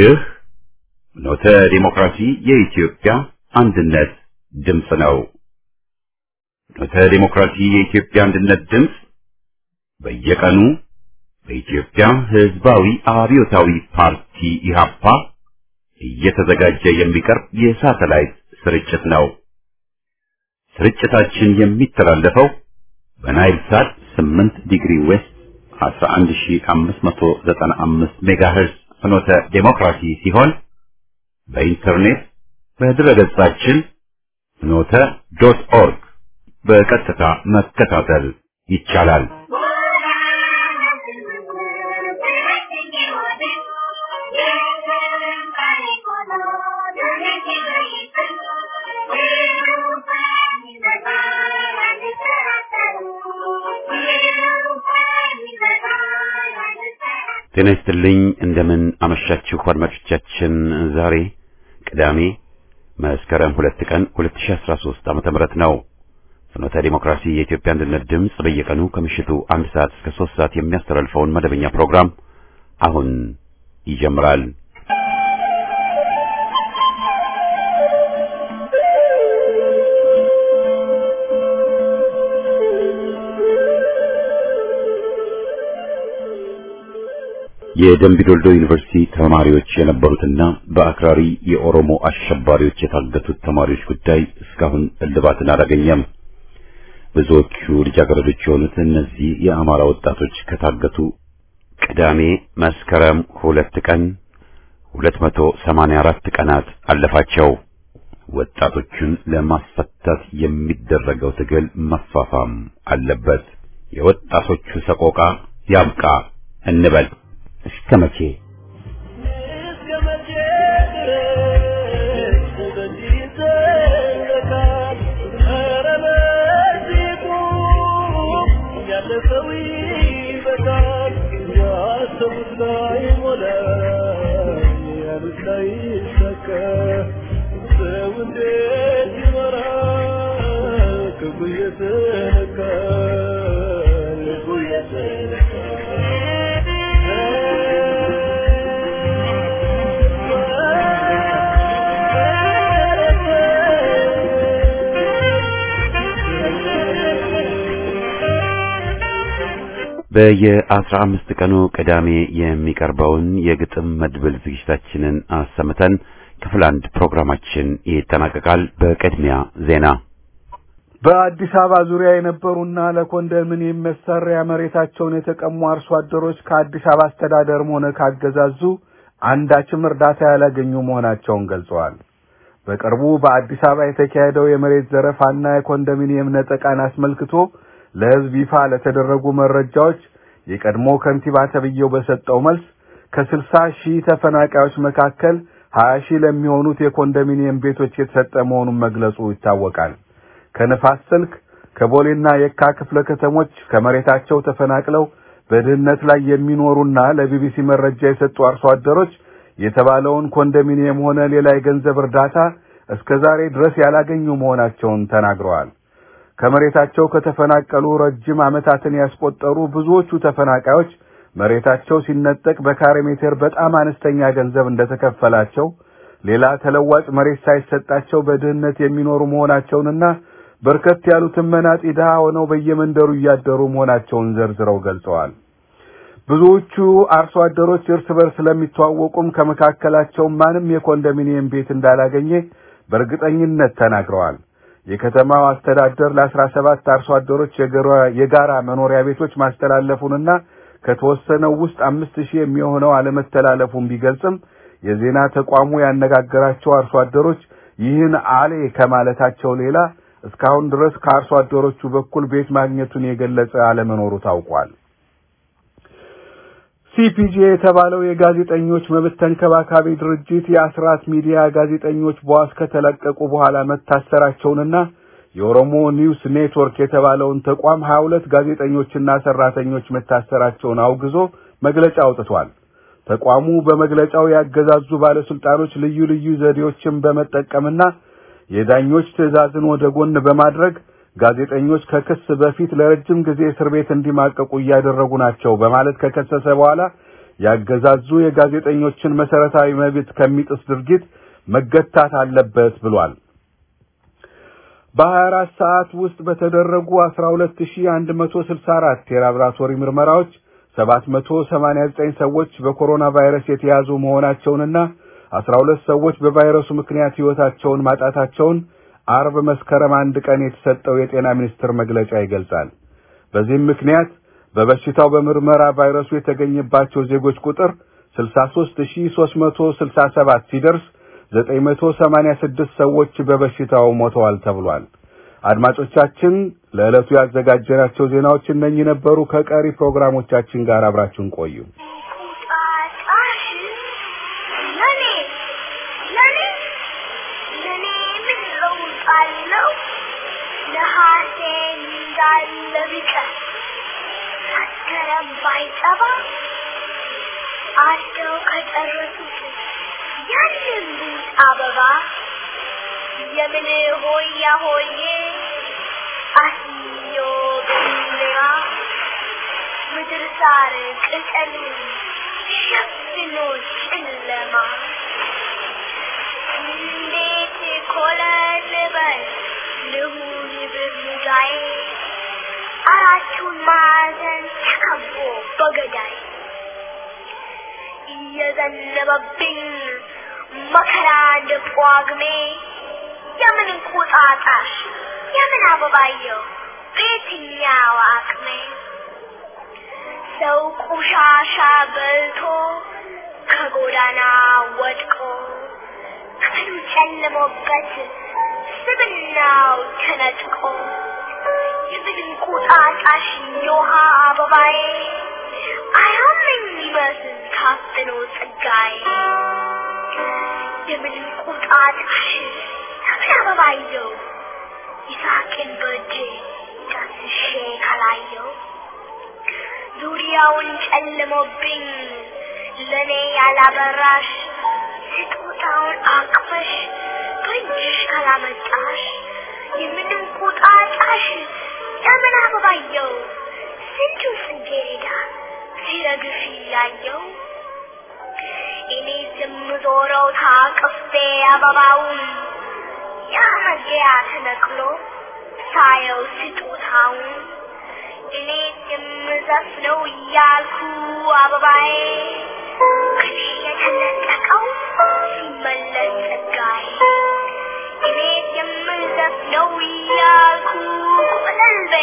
ይህ ኖተ ዲሞክራሲ የኢትዮጵያ አንድነት ድምፅ ነው። ኖተ ዲሞክራሲ የኢትዮጵያ አንድነት ድምፅ በየቀኑ በኢትዮጵያ ሕዝባዊ አብዮታዊ ፓርቲ ኢህአፓ እየተዘጋጀ የሚቀርብ የሳተላይት ስርጭት ነው። ስርጭታችን የሚተላለፈው በናይል ሳት 8 ዲግሪ ዌስት 11595 ሜጋሄርዝ ፍኖተ ዴሞክራሲ ሲሆን በኢንተርኔት በድረገጻችን ፍኖተ ዶት ኦርግ በቀጥታ መከታተል ይቻላል። ጤና ይስጥልኝ። እንደምን አመሻችሁ አድማጮቻችን። ዛሬ ቅዳሜ መስከረም ሁለት ቀን 2013 ዓመተ ምህረት ነው። ፍኖተ ዲሞክራሲ የኢትዮጵያ አንድነት ድምፅ በየቀኑ ከምሽቱ አንድ ሰዓት እስከ ሶስት ሰዓት የሚያስተላልፈውን መደበኛ ፕሮግራም አሁን ይጀምራል። የደምቢዶልዶ ዩኒቨርሲቲ ተማሪዎች የነበሩትና በአክራሪ የኦሮሞ አሸባሪዎች የታገቱት ተማሪዎች ጉዳይ እስካሁን እልባትን አላገኘም። ብዙዎቹ ልጃገረዶች የሆኑት እነዚህ የአማራ ወጣቶች ከታገቱ ቅዳሜ መስከረም ሁለት ቀን 284 ቀናት አለፋቸው። ወጣቶቹን ለማስፈታት የሚደረገው ትግል መፋፋም አለበት። የወጣቶቹ ሰቆቃ ያብቃ እንበል። እስከ መቼ በየአስራ አምስት ቀኑ ቅዳሜ የሚቀርበውን የግጥም መድብል ዝግጅታችንን አሰምተን ክፍል አንድ ፕሮግራማችን ይጠናቀቃል። በቅድሚያ ዜና። በአዲስ አበባ ዙሪያ የነበሩና ለኮንዶሚኒየም መሰሪያ መሬታቸውን የተቀሙ አርሶ አደሮች ከአዲስ አበባ አስተዳደርም ሆነ ካገዛዙ አንዳችም እርዳታ ያላገኙ መሆናቸውን ገልጸዋል። በቅርቡ በአዲስ አበባ የተካሄደው የመሬት ዘረፋና የኮንዶሚኒየም ነጠቃን አስመልክቶ ለሕዝብ ይፋ ለተደረጉ መረጃዎች የቀድሞ ከንቲባ ተብዬው በሰጠው መልስ ከስልሳ ሺህ ተፈናቃዮች መካከል ሀያ ሺህ ለሚሆኑት የኮንዶሚኒየም ቤቶች የተሰጠ መሆኑን መግለጹ ይታወቃል። ከንፋስ ስልክ ከቦሌና የካ ክፍለ ከተሞች ከመሬታቸው ተፈናቅለው በድህነት ላይ የሚኖሩና ለቢቢሲ መረጃ የሰጡ አርሶ አደሮች የተባለውን ኮንዶሚኒየም ሆነ ሌላ የገንዘብ እርዳታ እስከ ዛሬ ድረስ ያላገኙ መሆናቸውን ተናግረዋል። ከመሬታቸው ከተፈናቀሉ ረጅም ዓመታትን ያስቆጠሩ ብዙዎቹ ተፈናቃዮች መሬታቸው ሲነጠቅ በካሬ ሜትር በጣም አነስተኛ ገንዘብ እንደተከፈላቸው፣ ሌላ ተለዋጭ መሬት ሳይሰጣቸው በድህነት የሚኖሩ መሆናቸውንና በርከት ያሉትን መናጢ ድሃ ሆነው በየመንደሩ እያደሩ መሆናቸውን ዘርዝረው ገልጸዋል። ብዙዎቹ አርሶ አደሮች እርስ በርስ ስለሚተዋወቁም ከመካከላቸው ማንም የኮንዶሚኒየም ቤት እንዳላገኘ በእርግጠኝነት ተናግረዋል። የከተማው አስተዳደር ለአስራ ሰባት አርሶ አደሮች የጋራ መኖሪያ ቤቶች ማስተላለፉንና ከተወሰነው ውስጥ አምስት ሺህ የሚሆነው አለመተላለፉን ቢገልጽም የዜና ተቋሙ ያነጋገራቸው አርሶ አደሮች ይህን አሌ ከማለታቸው ሌላ እስካሁን ድረስ ከአርሶ አደሮቹ በኩል ቤት ማግኘቱን የገለጸ አለመኖሩ ታውቋል። ሲፒጄ የተባለው የጋዜጠኞች መብት ተንከባካቢ ድርጅት የአስራት ሚዲያ ጋዜጠኞች በዋስ ከተለቀቁ በኋላ መታሰራቸውንና የኦሮሞ ኒውስ ኔትወርክ የተባለውን ተቋም ሀያ ሁለት ጋዜጠኞችና ሰራተኞች መታሰራቸውን አውግዞ መግለጫ አውጥቷል። ተቋሙ በመግለጫው ያገዛዙ ባለስልጣኖች ልዩ ልዩ ዘዴዎችን በመጠቀምና የዳኞች ትዕዛዝን ወደ ጎን በማድረግ ጋዜጠኞች ከክስ በፊት ለረጅም ጊዜ እስር ቤት እንዲማቀቁ እያደረጉ ናቸው በማለት ከከሰሰ በኋላ ያገዛዙ የጋዜጠኞችን መሰረታዊ መብት ከሚጥስ ድርጊት መገታት አለበት ብሏል። በ24 ሰዓት ውስጥ በተደረጉ 12164 የላብራቶሪ ምርመራዎች 789 ሰዎች በኮሮና ቫይረስ የተያዙ መሆናቸውንና 12 ሰዎች በቫይረሱ ምክንያት ሕይወታቸውን ማጣታቸውን አርብ መስከረም አንድ ቀን የተሰጠው የጤና ሚኒስቴር መግለጫ ይገልጻል። በዚህም ምክንያት በበሽታው በምርመራ ቫይረሱ የተገኘባቸው ዜጎች ቁጥር 63367 ሲደርስ 986 ሰዎች በበሽታው ሞተዋል ተብሏል። አድማጮቻችን ለዕለቱ ያዘጋጀናቸው ዜናዎች እነኚህ ነበሩ። ከቀሪ ፕሮግራሞቻችን ጋር አብራችሁን ቆዩ። ቁጣጣሽ ለኔ ለኔ ለኔ ምን ለውጥ አለው? ነሐሴ እንዳለ ቢቀር መስከረም ባይጠባ አደው ከጨረሱት ያንን ቡጥ አበባ የምን ሆያ ሆዬ አስዮ ገሊላ ምድር ሳር ቅጠል ሸፍኖ ጨለማ እንዴት ኮለል በል ልሁን ብርሙዳዬ አራቱን ማዕዘን ተከቦ በገዳይ እየዘነበብኝ መከራ እንደ ጳጉሜ የምን እንቁጣጣሽ የምን አበባየው በየትኛው አቅሜ ሰው ቆሻሻ በልቶ ከጎዳና ወድቆ ቀኑ ጨልሞበት ስብናው ተነጥቆ የምን እንቁጣጣሽ የውሃ አበባዬ አያመኝ ይመስል ታፍኖ ጸጋዬ የምን እንቁጣጣሽ የምን አበባየው ይሳቅን በእጄ ዳስሼ ካላየው ዙሪያውን ጨልሞብኝ ለኔ ያላበራሽ ስጦታውን አቅፈሽ በእጅሽ ካላመጣሽ የምን እንቁጣጣሽ የምን አበባየው ስንቱ ጽጌረዳ ሲረግፍ ያየው እኔ የምዞረው ታቅፌ አበባውን ያ መግቢያ ተነቅሎ ሳየው ስጦታውን እኔ የምዘፍነው እያልኩ አበባዬ ከኔ የተነጠቀው ሲመለስ ጸጋዬ እኔ የምዘፍነው እያልኩ ቆለልቤ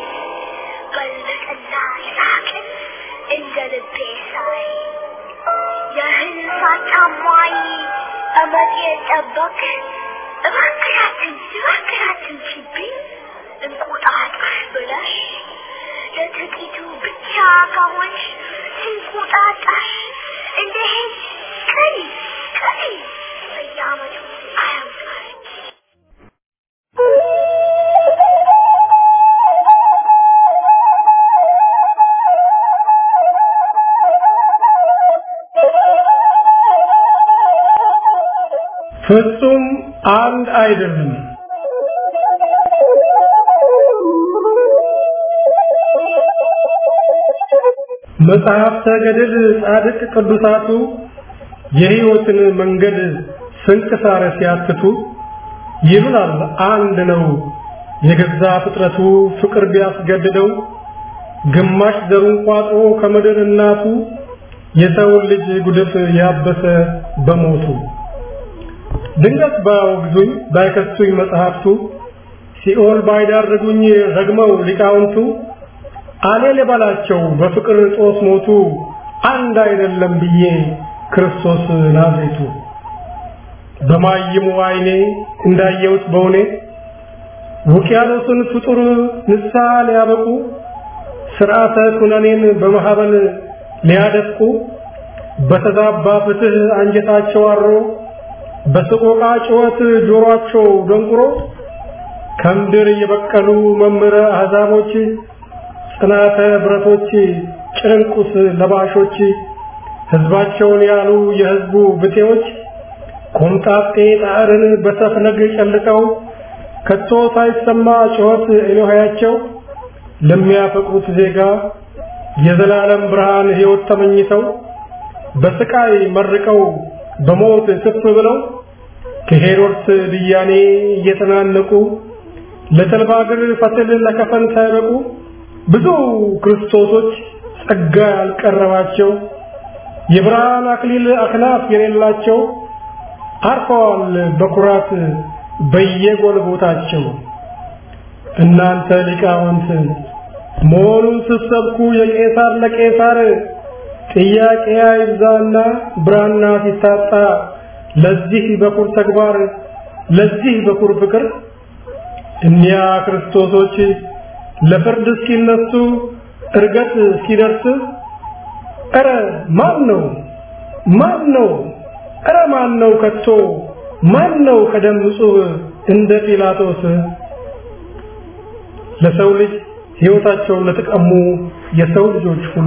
በለጠና ይሳቅን እንደ ልቤ ሳይ የእህል ሳታሟይ እመጤ ጠበቅ እባክሻችን እባክሻችን ሲብኝ እንቁጣጣሽ ብለሽ ለጥቂቱ ብቻ ከሆንሽ እንቁጣጣሽ እንደ ሄድ ቀሪ ቀሪ በየዓመቱ አያምጣሽ ፍጹም አንድ አይደለም። መጽሐፍተ ገድል ጻድቅ ቅዱሳቱ የሕይወትን መንገድ ስንክሳር ሲያትቱ ይሉናል አንድ ነው የገዛ ፍጥረቱ ፍቅር ቢያስገድደው ግማሽ ዘሩን ቋጥሮ ከምድር እናቱ የሰውን ልጅ ጉድፍ ያበሰ በሞቱ ድንገት ባያወግዙኝ ባይከሱኝ መጽሐፍቱ ሲኦል ባይዳርጉኝ ረግመው ሊቃውንቱ አሌ ልበላቸው በፍቅር ጦስ ሞቱ አንድ አይደለም ብዬ ክርስቶስ ናዝሬቱ በማይሙ አይኔ እንዳየሁት በውኔ ውቅያኖስን ፍጡር ንስሐ ሊያበቁ ስርዓተ ኩነኔን በማህበል ሊያደፍቁ በተዛባ ፍትህ አንጀታቸው አሮ በሰቆቃ ጩኸት ጆሮአቸው ደንቁሮ ከምድር የበቀሉ መምህረ አሕዛቦች ጽናተ ብረቶች ጭንቁስ ለባሾች ሕዝባቸውን ያሉ የሕዝቡ ብጤዎች ኮምጣጤ ጣዕርን በሰፍነግ ጨልጠው ከቶ ሳይሰማ ጩኸት ኤሎሄያቸው ለሚያፈቅሩት ዜጋ የዘላለም ብርሃን ሕይወት ተመኝተው በስቃይ መርቀው በሞት ትፍ ብለው ከሄሮድስ ብያኔ እየተናነቁ ለተልባ እግር ፈትል ለከፈን ሳይበቁ ብዙ ክርስቶሶች ጸጋ ያልቀረባቸው የብርሃን አክሊል አክናፍ የሌላቸው አርፈዋል በኩራት በየጎልቦታቸው። እናንተ ሊቃውንት መሆኑን ስትሰብኩ የቄሳር ለቄሳር ጥያቄ አይብዛና ብራና ሲታጣ ለዚህ በኩር ተግባር ለዚህ በኩር ፍቅር እኒያ ክርስቶሶች ለፍርድ እስኪነሱ እርገት እስኪደርስ ኧረ ማን ነው ማን ነው ኧረ ማን ነው ከቶ ማን ነው ከደም ንጹህ እንደ ጲላጦስ ለሰው ልጅ ሕይወታቸውን ለተቀሙ የሰው ልጆች ሁሉ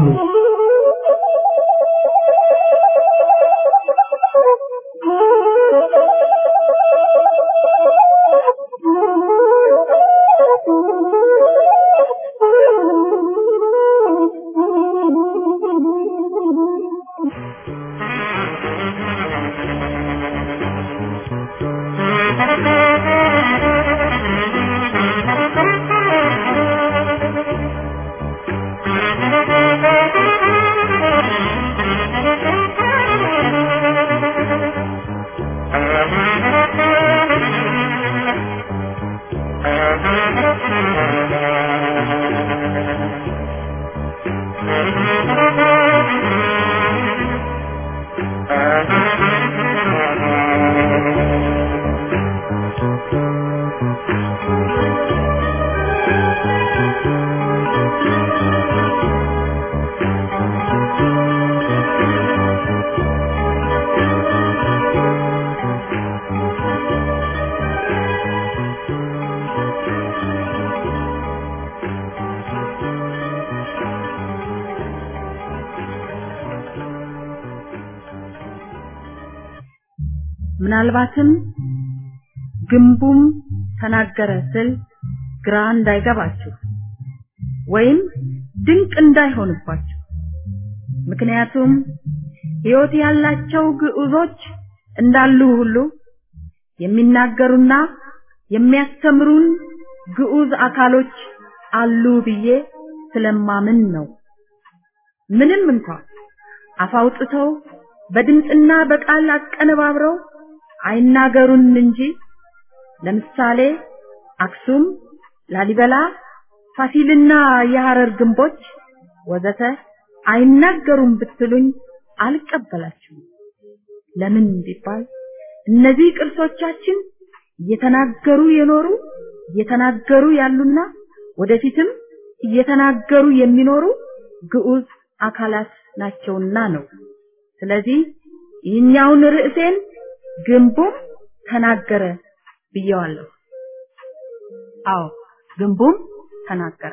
ምናልባትም ግንቡም ተናገረ ስል ግራ እንዳይገባችሁ ወይም ድንቅ እንዳይሆንባችሁ። ምክንያቱም ሕይወት ያላቸው ግዑዞች እንዳሉ ሁሉ የሚናገሩና የሚያስተምሩን ግዑዝ አካሎች አሉ ብዬ ስለማምን ነው። ምንም እንኳን አፍ አውጥተው በድምፅና በቃል አቀነባብረው አይናገሩን እንጂ ለምሳሌ አክሱም፣ ላሊበላ፣ ፋሲልና የሐረር ግንቦች ወዘተ አይናገሩም ብትሉኝ አልቀበላችሁም። ለምን ቢባል እነዚህ ቅርሶቻችን እየተናገሩ የኖሩ እየተናገሩ ያሉና ወደፊትም እየተናገሩ የሚኖሩ ግዑዝ አካላት ናቸውና ነው። ስለዚህ ይህኛውን ርዕሴን ግንቡም ተናገረ ብየዋለሁ። አዎ ግንቡም ተናገረ።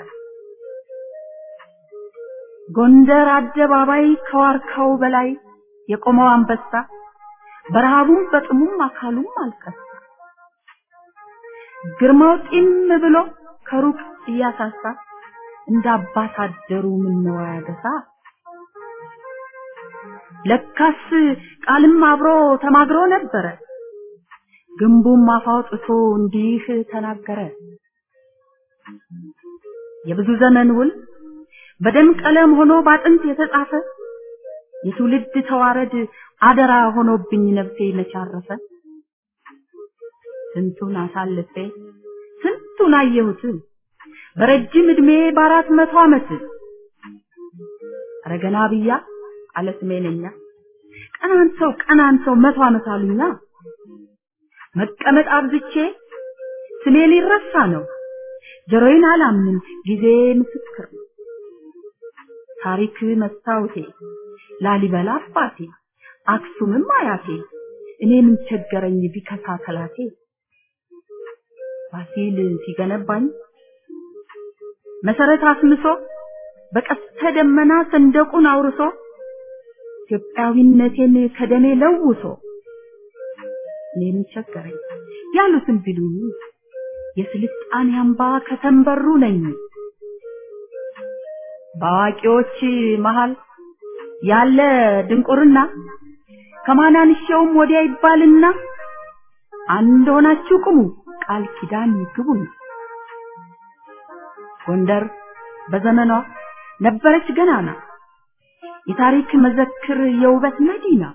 ጎንደር አደባባይ ከዋርካው በላይ የቆመው አንበሳ በረሃቡም በጥሙም አካሉም አልከሳ። ግርማው ጢም ብሎ ከሩቅ እያሳሳ እንደ አባት አደሩ ምነው ያገሳ። ለካስ ቃልም አብሮ ተማግሮ ነበረ። ግንቡም አፍ አውጥቶ እንዲህ ተናገረ። የብዙ ዘመን ውል በደም ቀለም ሆኖ ባጥንት የተጻፈ የትውልድ ተዋረድ አደራ ሆኖብኝ ነፍሴ መቻረፈ። ስንቱን አሳልፌ ስንቱን አየሁት በረጅም እድሜ በአራት መቶ ዓመት አረገና ብያ አለ ስሜነኛ ቀናን ሰው ቀናን ሰው መቶ ዓመት አሉኛ መቀመጥ አብዝቼ ስሜ ሊረሳ ነው ጆሮዬን አላምንም ጊዜ ምስክር ነው ታሪክ መስታወቴ ላሊበላ አባቴ አክሱምም አያቴ እኔ ምን ቸገረኝ ቢከሳ ከላቴ ፋሲል ሲገነባኝ መሰረት አስምሶ በቀስተ ደመና ሰንደቁን አውርሶ ኢትዮጵያዊነቴን ከደሜ ለውሶ እኔ ምን ቸገረኝ ያሉትን ቢሉኝ የስልጣኔ አምባ ከተንበሩ ነኝ በአዋቂዎች መሃል ያለ ድንቁርና ከማናንሻውም ወዲያ ይባልና አንድ ሆናችሁ ቁሙ ቃል ኪዳን ግቡ። ጎንደር በዘመኗ ነበረች ገናና የታሪክ መዘክር የውበት መዲና።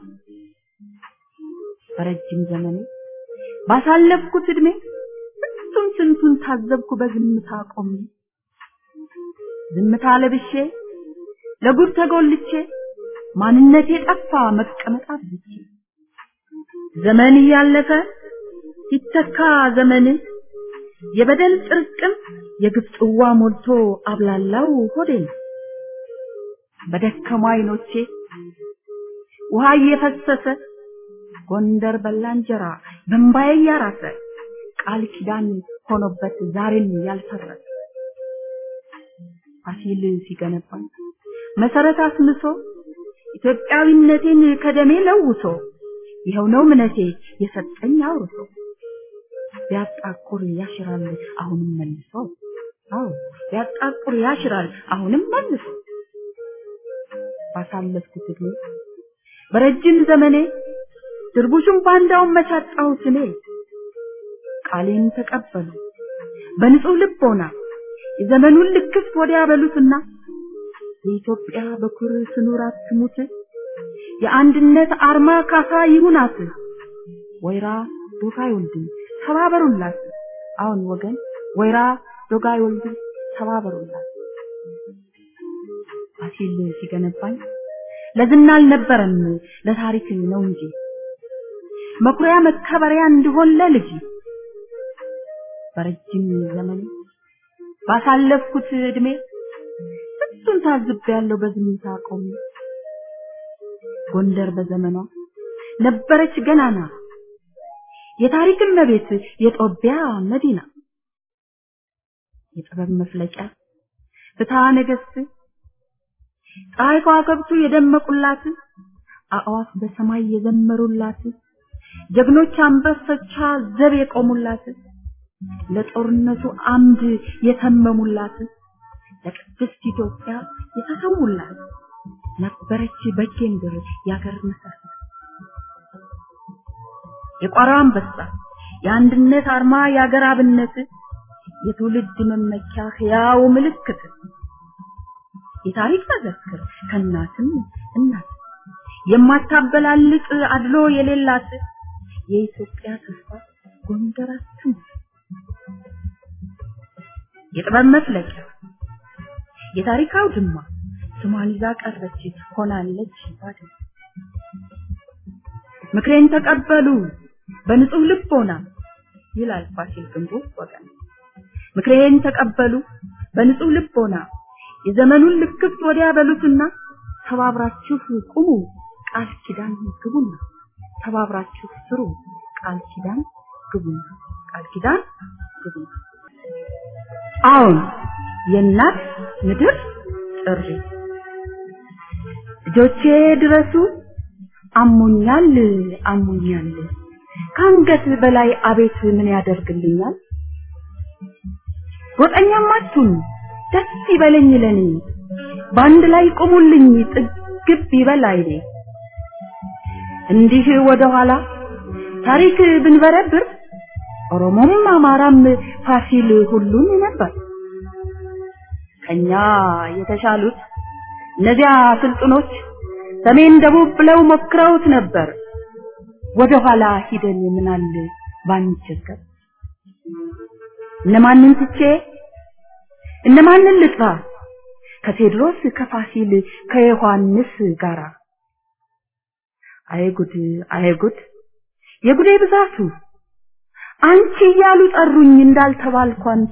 በረጅም ዘመኔ ባሳለፍኩት እድሜ ስንቱን ስንቱን ታዘብኩ በዝምታ ቆሜ ዝምታ ለብሼ ለጉድ ተጎልቼ ማንነቴ ጠፋ መቀመጥ አብዝቼ ዘመን እያለፈ ሲተካ ዘመን የበደል ጥርቅም የግፍ ጽዋ ሞልቶ አብላላው ሆዴን በደከሙ አይኖቼ ውሃ እየፈሰሰ ጎንደር በላ እንጀራ በእምባዬ እያራሰ ቃል ኪዳን ሆኖበት ዛሬም ያልፈረሰ ፋሲል ሲገነባኝ መሰረት አስምሶ ኢትዮጵያዊነቴን ከደሜ ለውሶ ይኸው ነው እምነቴ የሰጠኝ አውርሶ ቢያጣቁር ያሽራል አሁንም መልሶ አዎ ቢያጣቁር ያሽራል አሁንም መልሶ ባሳለፍኩት እድሜ በረጅም ዘመኔ ድርቡሽም ባንዳውን መቻጣሁት እኔ ቃሌን ተቀበሉ በንጹህ ልቦና የዘመኑን ልክፍት ወዲያ በሉትና የኢትዮጵያ በኩር ስኑር አትሙት የአንድነት አርማ ካሳ ይሁናት ወይራ ዶጋ አይወልድም ተባበሩላት አሁን ወገን ወይራ ዶጋ አይወልድም ተባበሩላት ፋሲል ሲገነባኝ ለዝና አልነበረም ለታሪክ ነው እንጂ መኩሪያ መከበሪያ እንዲሆን ለልጅ በረጅም ዘመኔ ባሳለፍኩት እድሜ እሱን ታዝቤያለሁ በዝምታ ቆሜ ጎንደር በዘመኗ ነበረች ገናና የታሪክ እመቤት የጦቢያ መዲና የጥበብ መፍለቂያ ፍትሐ ነገሥት ፀሐይ ከዋክብቱ የደመቁላት አእዋፍ በሰማይ የዘመሩላት ጀግኖች አንበሶቿ ዘብ የቆሙላት ለጦርነቱ አምድ የተመሙላት ለቅድስት ኢትዮጵያ የተሰዉላት ነበረች በጌምድር ያገር መሰረት የቋራ አንበሳ የአንድነት አርማ የአገር አብነት የትውልድ መመኪያ ሕያው ምልክት የታሪክ መዘክር ከእናትም እናት የማታበላልጥ አድሎ የሌላት የኢትዮጵያ ተስፋ ጎንደራችን የጥበብ መፍለቂያ የታሪክ አውድማ ስሟን ይዛ ቀረች ሆናለች ባድማ ምክሬን ተቀበሉ በንጹህ ልቦና ይላል ፋሲል ግንቡ ወገን ምክሬን ተቀበሉ በንጹህ ልቦና የዘመኑን ልክፍት ወዲያ በሉትና ተባብራችሁ ቁሙ ቃል ኪዳን ግቡና ተባብራችሁ ስሩ ቃል ኪዳን ግቡና ቃል ኪዳን ግቡና አሁን የእናት ምድር ጥሪ ልጆቼ ድረሱ አሞኛል አሞኛል ከአንገት በላይ አቤት ምን ያደርግልኛል ጎጠኛም አትሁኑ ደስ ይበለኝ ለኔ በአንድ ላይ ቁሙልኝ ጥግብ ይበል አይኔ እንዲህ ወደ ኋላ ታሪክ ብንበረብር ኦሮሞም አማራም ፋሲል ሁሉን ነበር ከኛ የተሻሉት እነዚያ ስልጡኖች ሰሜን ደቡብ ብለው ሞክረውት ነበር ወደ ኋላ ሂደን ምናል ባንቸገር እነማንን ትቼ እነማንን ልጥራ ከቴድሮስ ከፋሲል ከዮሐንስ ጋራ አይጉድ አይጉድ የጉዴ ብዛቱ አንቺ እያሉ ጠሩኝ እንዳልተባልኩ አንቱ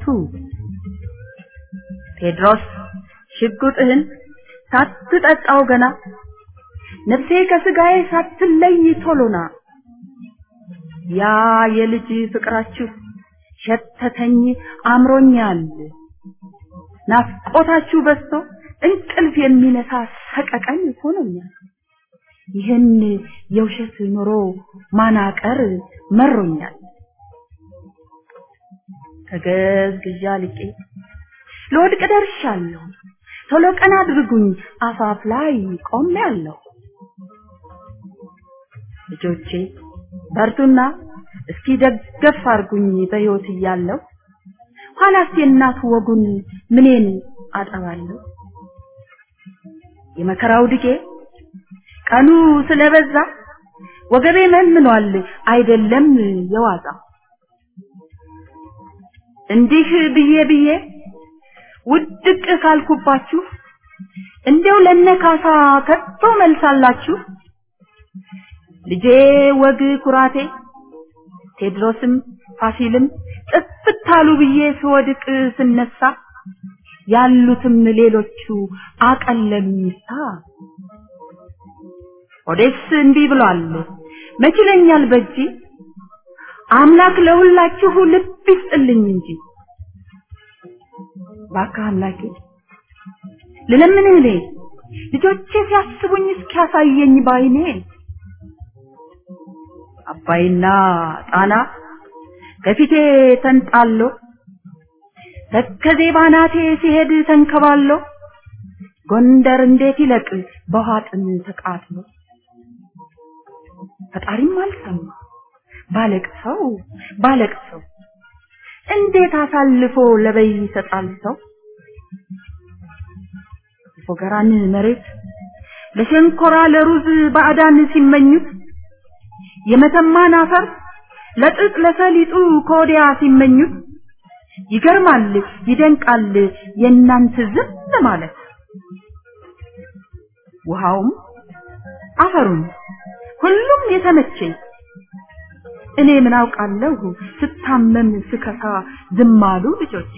ቴድሮስ ሽጉጥህን ሳትጠጣው ገና ነፍሴ ከስጋዬ ሳትለይ ቶሎና ያ የልጅ ፍቅራችሁ ሸተተኝ አምሮኛል ናፍቆታችሁ በዝቶ እንቅልፍ የሚነሳ ሰቀቀን ሆኖኛል ይህን የውሸት ኑሮ ማናቀር መሮኛል ከገዝግዣ ልቄ ለወድቅ ደርሻለሁ ቶሎ ቀና አድርጉኝ አፋፍ ላይ ቆሜያለሁ። ልጆቼ በርቱና እስኪ ደገፍ አርጉኝ በሕይወት እያለሁ ኋላስ የእናት ወጉን ምኔን አጠባለሁ። የመከራው ድጌ ቀኑ ስለበዛ ወገቤ መንምኗል አይደለም የዋዛ እንዲህ ብዬ ብዬ ውድቅ ካልኩባችሁ እንዲያው ለነካሳ ከቶ መልሳላችሁ ልጄ ወግ ኩራቴ ቴድሮስም ፋሲልም ጥፍት አሉ ብዬ ስወድቅ ስነሳ ያሉትም ሌሎቹ አቀለሉኝታ ኦዴስ እንዲህ ብሏል መችለኛል በጂ አምላክ ለሁላችሁ ልብ ይስጥልኝ እንጂ እባክህ አምላኬ ልለምንህ እኔ ልጆቼ ሲያስቡኝ እስኪያሳየኝ ባይኔ አባይና ጣና ከፊቴ ተንጣሎ ተከዜ ባናቴ ሲሄድ ተንከባሎ ጎንደር እንዴት ይለቅ በውሃ ጥም ተቃጥሎ ፈጣሪም አልሰማ ባለቅሰው ባለቅሰው እንዴት አሳልፎ ለበይ ይሰጣል ሰው ፎገራን መሬት ለሸንኮራ ለሩዝ ባዕዳን ሲመኙት የመተማን አፈር ለጥጥ ለሰሊጡ ከወዲያ ሲመኙት ይገርማል ይደንቃል የእናንተ ዝም ማለት ውሃውም አፈሩም ሁሉም የተመቸኝ እኔ ምን አውቃለሁ ስታመም ስከሳ ዝም አሉ ልጆቼ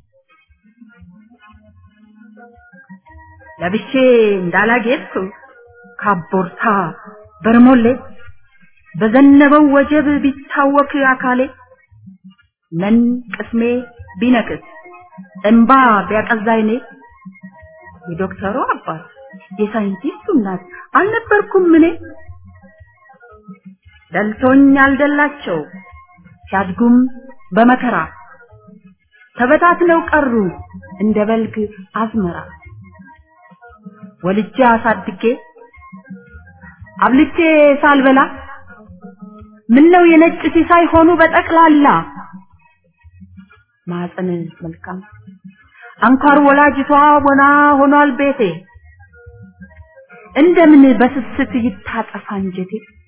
ለብሼ እንዳላጌጥኩ ካቦርታ በርሞሌ በዘነበው ወጀብ ቢታወክ አካሌ ምን ቅስሜ ቢነክስ እንባ ቢያቀዛይኔ የዶክተሩ አባት የሳይንቲስቱ እናት አልነበርኩም እኔ ደልቶኝ አልደላቸው ሲያድጉም በመከራ ተበታትነው ቀሩ እንደ በልግ አዝመራ ወልጄ አሳድጌ አብልቼ ሳልበላ ምን ነው የነጭ ሲሳይ ሆኑ በጠቅላላ ማፀን መልካም አንኳር ወላጅቷ ወና ሆኗል ቤቴ እንደምን በስስት ይታጠፋ አንጀቴ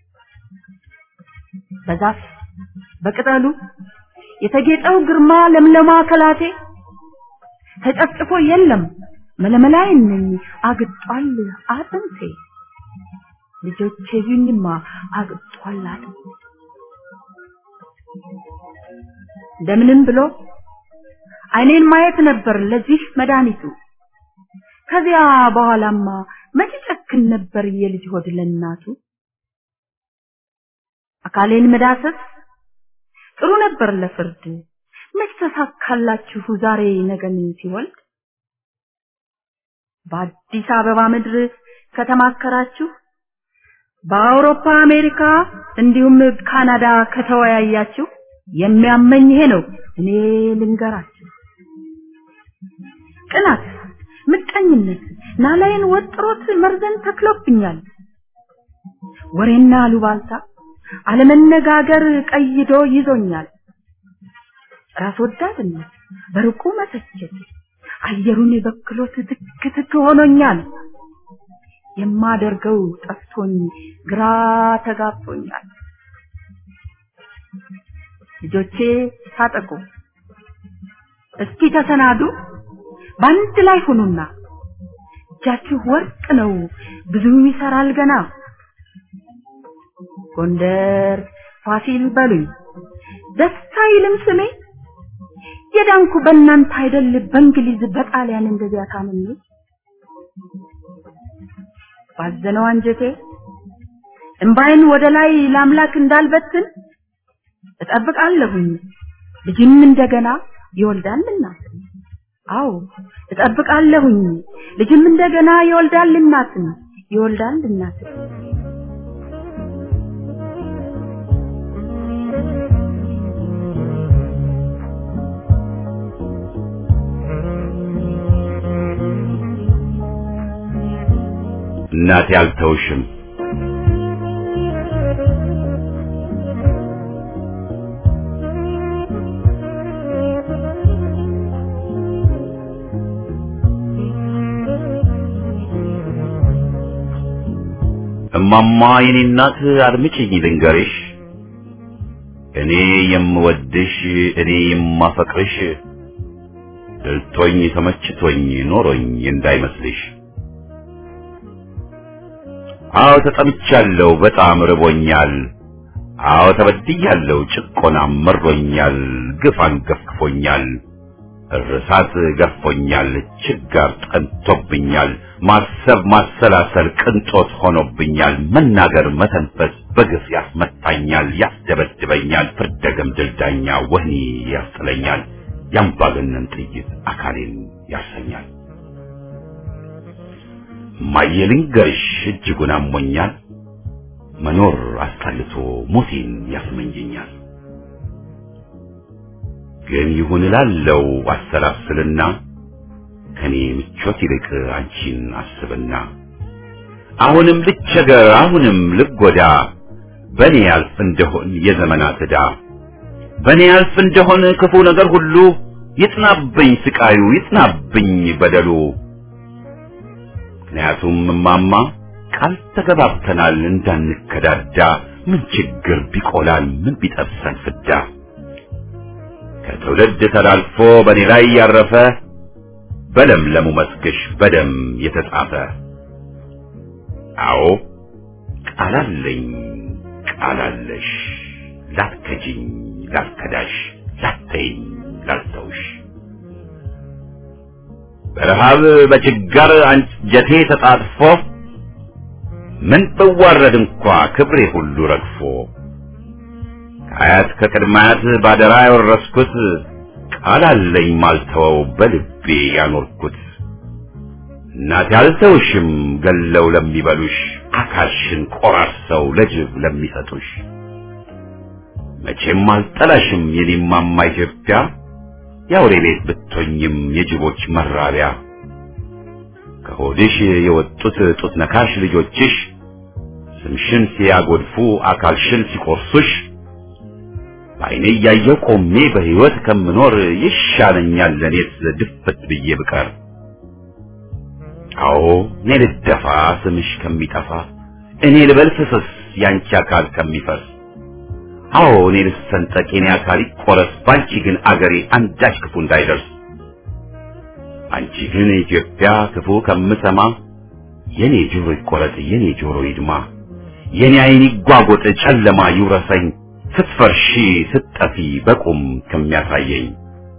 በዛፍ በቅጠሉ የተጌጠው ግርማ ለምለማ ከላቴ ተጨፍጭፎ የለም መለመላይን ነኝ አግጧል አጥንቴ ልጆቼ ይኝማ አግጧል አጥንቴ እንደምንም ብሎ አይኔን ማየት ነበር ለዚህ መድኃኒቱ ከዚያ በኋላማ መቼ ጨክን ነበር የልጅ ሆድ ለእናቱ አካሌን መዳሰስ ጥሩ ነበር ለፍርድ መች ተሳካላችሁ ዛሬ ነገን ሲወልድ በአዲስ አበባ ምድር ከተማከራችሁ በአውሮፓ አሜሪካ እንዲሁም ካናዳ ከተወያያችሁ የሚያመኝ ይሄ ነው እኔ ልንገራችሁ ቅናት ምቀኝነት ናላይን ወጥሮት መርዘን ተክሎብኛል ወሬና አሉባልታ አለመነጋገር ቀይዶ ይዞኛል ራስ ወዳድነት በርቁ መተቸት አየሩን በክሎት ትክ ትክ ሆኖኛል የማደርገው ጠፍቶኝ ግራ ተጋብቶኛል ልጆቼ ታጠቁ እስኪ ተሰናዱ በአንድ ላይ ሁኑና እጃችሁ ወርቅ ነው ብዙ ይሰራል ገና ጎንደር ፋሲል በሉኝ ደስታ ይልም ስሜ የዳንኩ በእናንተ አይደል በእንግሊዝ በጣሊያን እንደዚያ ታምሜ ባዘነው አንጀቴ እምባይን ወደ ላይ ለአምላክ እንዳልበትን እጠብቃለሁኝ ልጅም እንደገና ይወልዳልና አዎ እጠብቃለሁኝ ልጅም እንደገና ይወልዳል እናትን ይወልዳል እናትን እናቴ አልተውሽም እማማ የኔ እናት አድምጪኝ ልንገርሽ እኔ የምወድሽ እኔ የማፈቅርሽ ድልቶኝ ተመችቶኝ ኖሮኝ እንዳይመስልሽ አዎ ተጠምቻለሁ በጣም ርቦኛል አዎ ተበድያለሁ ጭቆናም መሮኛል ግፍ አንገፍግፎኛል እርሳት ገፎኛል ችጋር ጠንቶብኛል ማሰብ ማሰላሰል ቅንጦት ሆኖብኛል መናገር መተንፈስ በግፍ ያስመታኛል ያስደበድበኛል ፍርደ ገምድል ዳኛ ወህኒ ያስጥለኛል ያምባገነን ጥይት አካሌን ያሰኛል እማዬ ልንገርሽ እጅጉን አሞኛል መኖር አስጠልቶ ሞቴን ያስመኘኛል ግን ይሁን እላለው አሰላስልና ከኔ ምቾት ይልቅ አንቺን አስብና አሁንም ልቸገር አሁንም ልጎዳ በኔ ያልፍ እንደሆን የዘመናት ዕዳ በኔ ያልፍ እንደሆን ክፉ ነገር ሁሉ ይጥናብኝ ስቃዩ ይጥናብኝ በደሉ ምክንያቱም እማማ ቃል ተገባብተናል እንዳንከዳዳ ምን ችግር ቢቆላል ምን ቢጠብሰን ፍዳ ከትውልድ ተላልፎ በኔ ላይ ያረፈ በለምለሙ መስክሽ በደም የተጻፈ አዎ ቃላለኝ ቃላለሽ ላትከጂኝ ላትከዳሽ ላተይኝ ላልተውሽ በረሃብ በችጋር አንጀቴ ተጣጥፎ ምን ብዋረድ እንኳ ክብሬ ሁሉ ረግፎ ከአያት ከቅድማያት ባደራ ያወረስኩት ቃል አለኝ ማልተወው በልቤ ያኖርኩት እናቴ አልተውሽም ገለው ለሚበሉሽ አካልሽን ቆራርሰው ለጅብ ለሚሰጡሽ መቼም አልጠላሽም የኔማማ ኢትዮጵያ የአውሬ ቤት ብትሆኝም የጅቦች መራቢያ ከሆድሽ የወጡት ጡት ነካሽ ልጆችሽ ስምሽን ሲያጎድፉ አካልሽን ሲቆርሱሽ በዓይኔ እያየሁ ቆሜ በሕይወት ከምኖር ይሻለኛል ለእኔስ ድፍት ብዬ ብቀር። አዎ እኔ ልደፋ ስምሽ ከሚጠፋ እኔ ልበል ፍስስ ያንቺ አካል ከሚፈስ አዎ እኔ ልሰንጠቅ የኔ አካል ይቆረስ ባንቺ ግን አገሬ አንዳች ክፉ እንዳይደርስ አንቺ ግን ኢትዮጵያ ክፉ ከምሰማ የኔ ጆሮ ይቆረጥ የኔ ጆሮ ይድማ የኔ ዓይን ይጓጎጥ ጨለማ ይውረሰኝ ስትፈርሺ ስትጠፊ በቁም ከሚያሳየኝ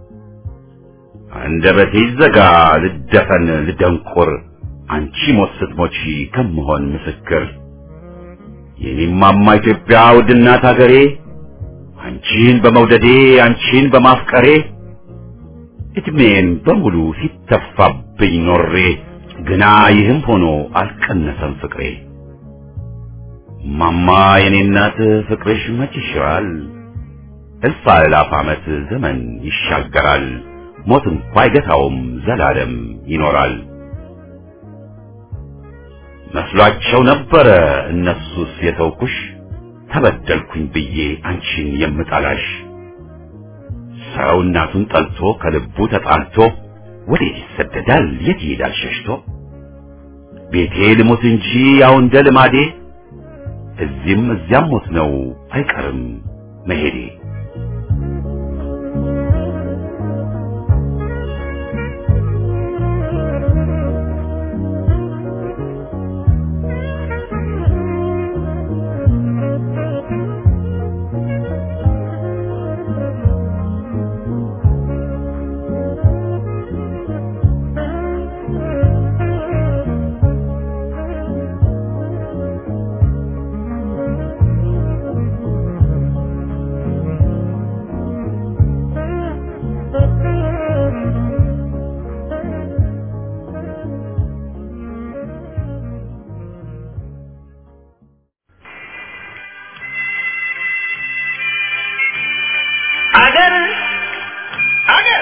አንደበቴ ይዘጋ ልደፈን ልደንቁር አንቺ ሞት ስትሞቺ ከምሆን ምስክር የኔማማ ኢትዮጵያ ውድናት አገሬ አንቺን በመውደዴ አንቺን በማፍቀሬ እድሜን በሙሉ ሲተፋብኝ ኖሬ ግና ይህም ሆኖ አልቀነሰም ፍቅሬ ማማ የኔ እናት ፍቅርሽ መች ይሽራል እልፍ አእላፍ ዓመት ዘመን ይሻገራል ሞት እንኳ አይገታውም ዘላለም ይኖራል መስሏቸው ነበረ እነሱስ የተውኩሽ ተበደልኩኝ ብዬ አንቺን የምጠላሽ ሰው እናቱን ጠልቶ ከልቡ ተጣልቶ ወዴት ይሰደዳል የት ይሄዳል ሸሽቶ ቤቴ ልሞት እንጂ ያው እንደ ልማዴ እዚህም እዚያም ሞት ነው አይቀርም መሄዴ አገር አገር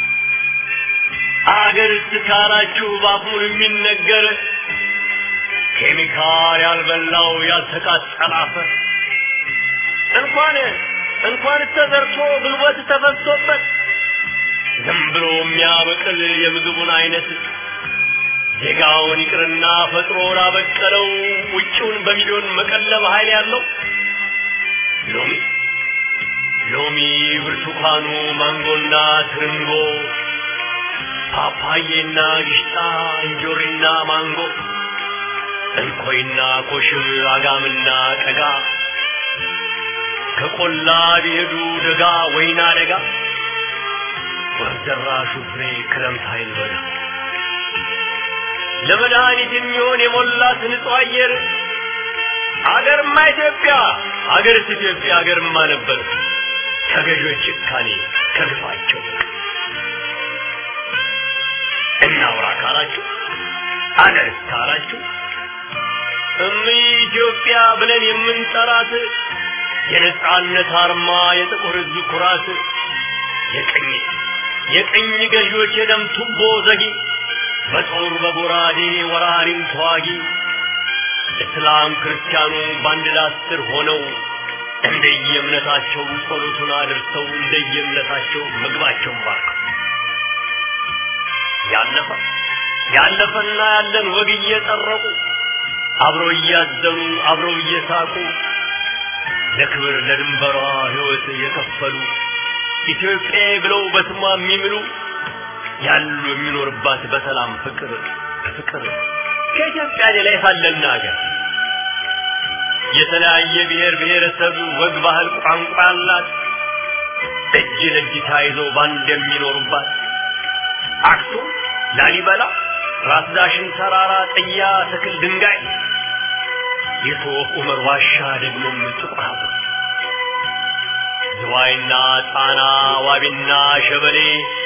አገር እስካላችሁ ባፉን የሚነገር ኬሚካል ያልበላው ያልተቃጠለ አፈር እንኳን እንኳን ተዘርቶ ጉልበት ተፈሶበት ዝም ብሎ የሚያበቅል የምግቡን አይነት ዜጋውን ይቅርና ፈጥሮ ላበቀለው ውጭውን በሚሊዮን መቀለብ ኃይል ያለው ሎሚ ሎሚ፣ ብርቱካኑ፣ ማንጎና ትርንጎ፣ ፓፓዬና ግሽጣ፣ እንጆሪና ማንጎ፣ እንኮይና ኮሽም፣ አጋምና ቀጋ ከቆላ ቢሄዱ ደጋ ወይና ደጋ ወርደራሹ ፍሬ ክረምት ኃይል በጋ ለመድኃኒት የሚሆን የሞላት ንጹህ አየር አገርማ ኢትዮጵያ አገርስ ኢትዮጵያ አገርማ ነበር ከገዦች ጭካኔ ከግፋቸው እናውራ ካላችሁ አገርስ ካላችሁ እሚ ኢትዮጵያ ብለን የምንጠራት የነጻነት አርማ የጥቁር ሕዝብ ኩራት የቀኝ የቀኝ ገዢዎች የደም ቱቦ ዘጊ በጦር በጎራዴ ወራሪም ተዋጊ እስላም ክርስቲያኑ በአንድ ዳስ ስር ሆነው እንደየእምነታቸው ጸሎቱን አድርሰው እንደየእምነታቸው ምግባቸውን ባርከው ያለፈ ያለፈና ያለን ወግ እየጠረቁ አብረው እያዘኑ አብረው እየሳቁ ለክብር ለድንበሯ ሕይወት የከፈሉ ኢትዮጵያ ብለው በስሟ የሚምሉ ያሉ የሚኖርባት በሰላም ፍቅር ፍቅር ከኢትዮጵያ ሌላ የታለና ሀገር የተለያየ ብሔር ብሔረሰብ ወግ፣ ባህል፣ ቋንቋ ያላት እጅ ለእጅ ተያይዘው ባንድ የሚኖሩባት አክሱም፣ ላሊበላ፣ ራስ ዳሽን ተራራ፣ ጥያ፣ ትክል፣ ድንጋይ የሶፍ ዑመር ዋሻ ደግሞም ጥቁር ሐውልት ዝዋይና ጣና ዋቢና ሸበሌ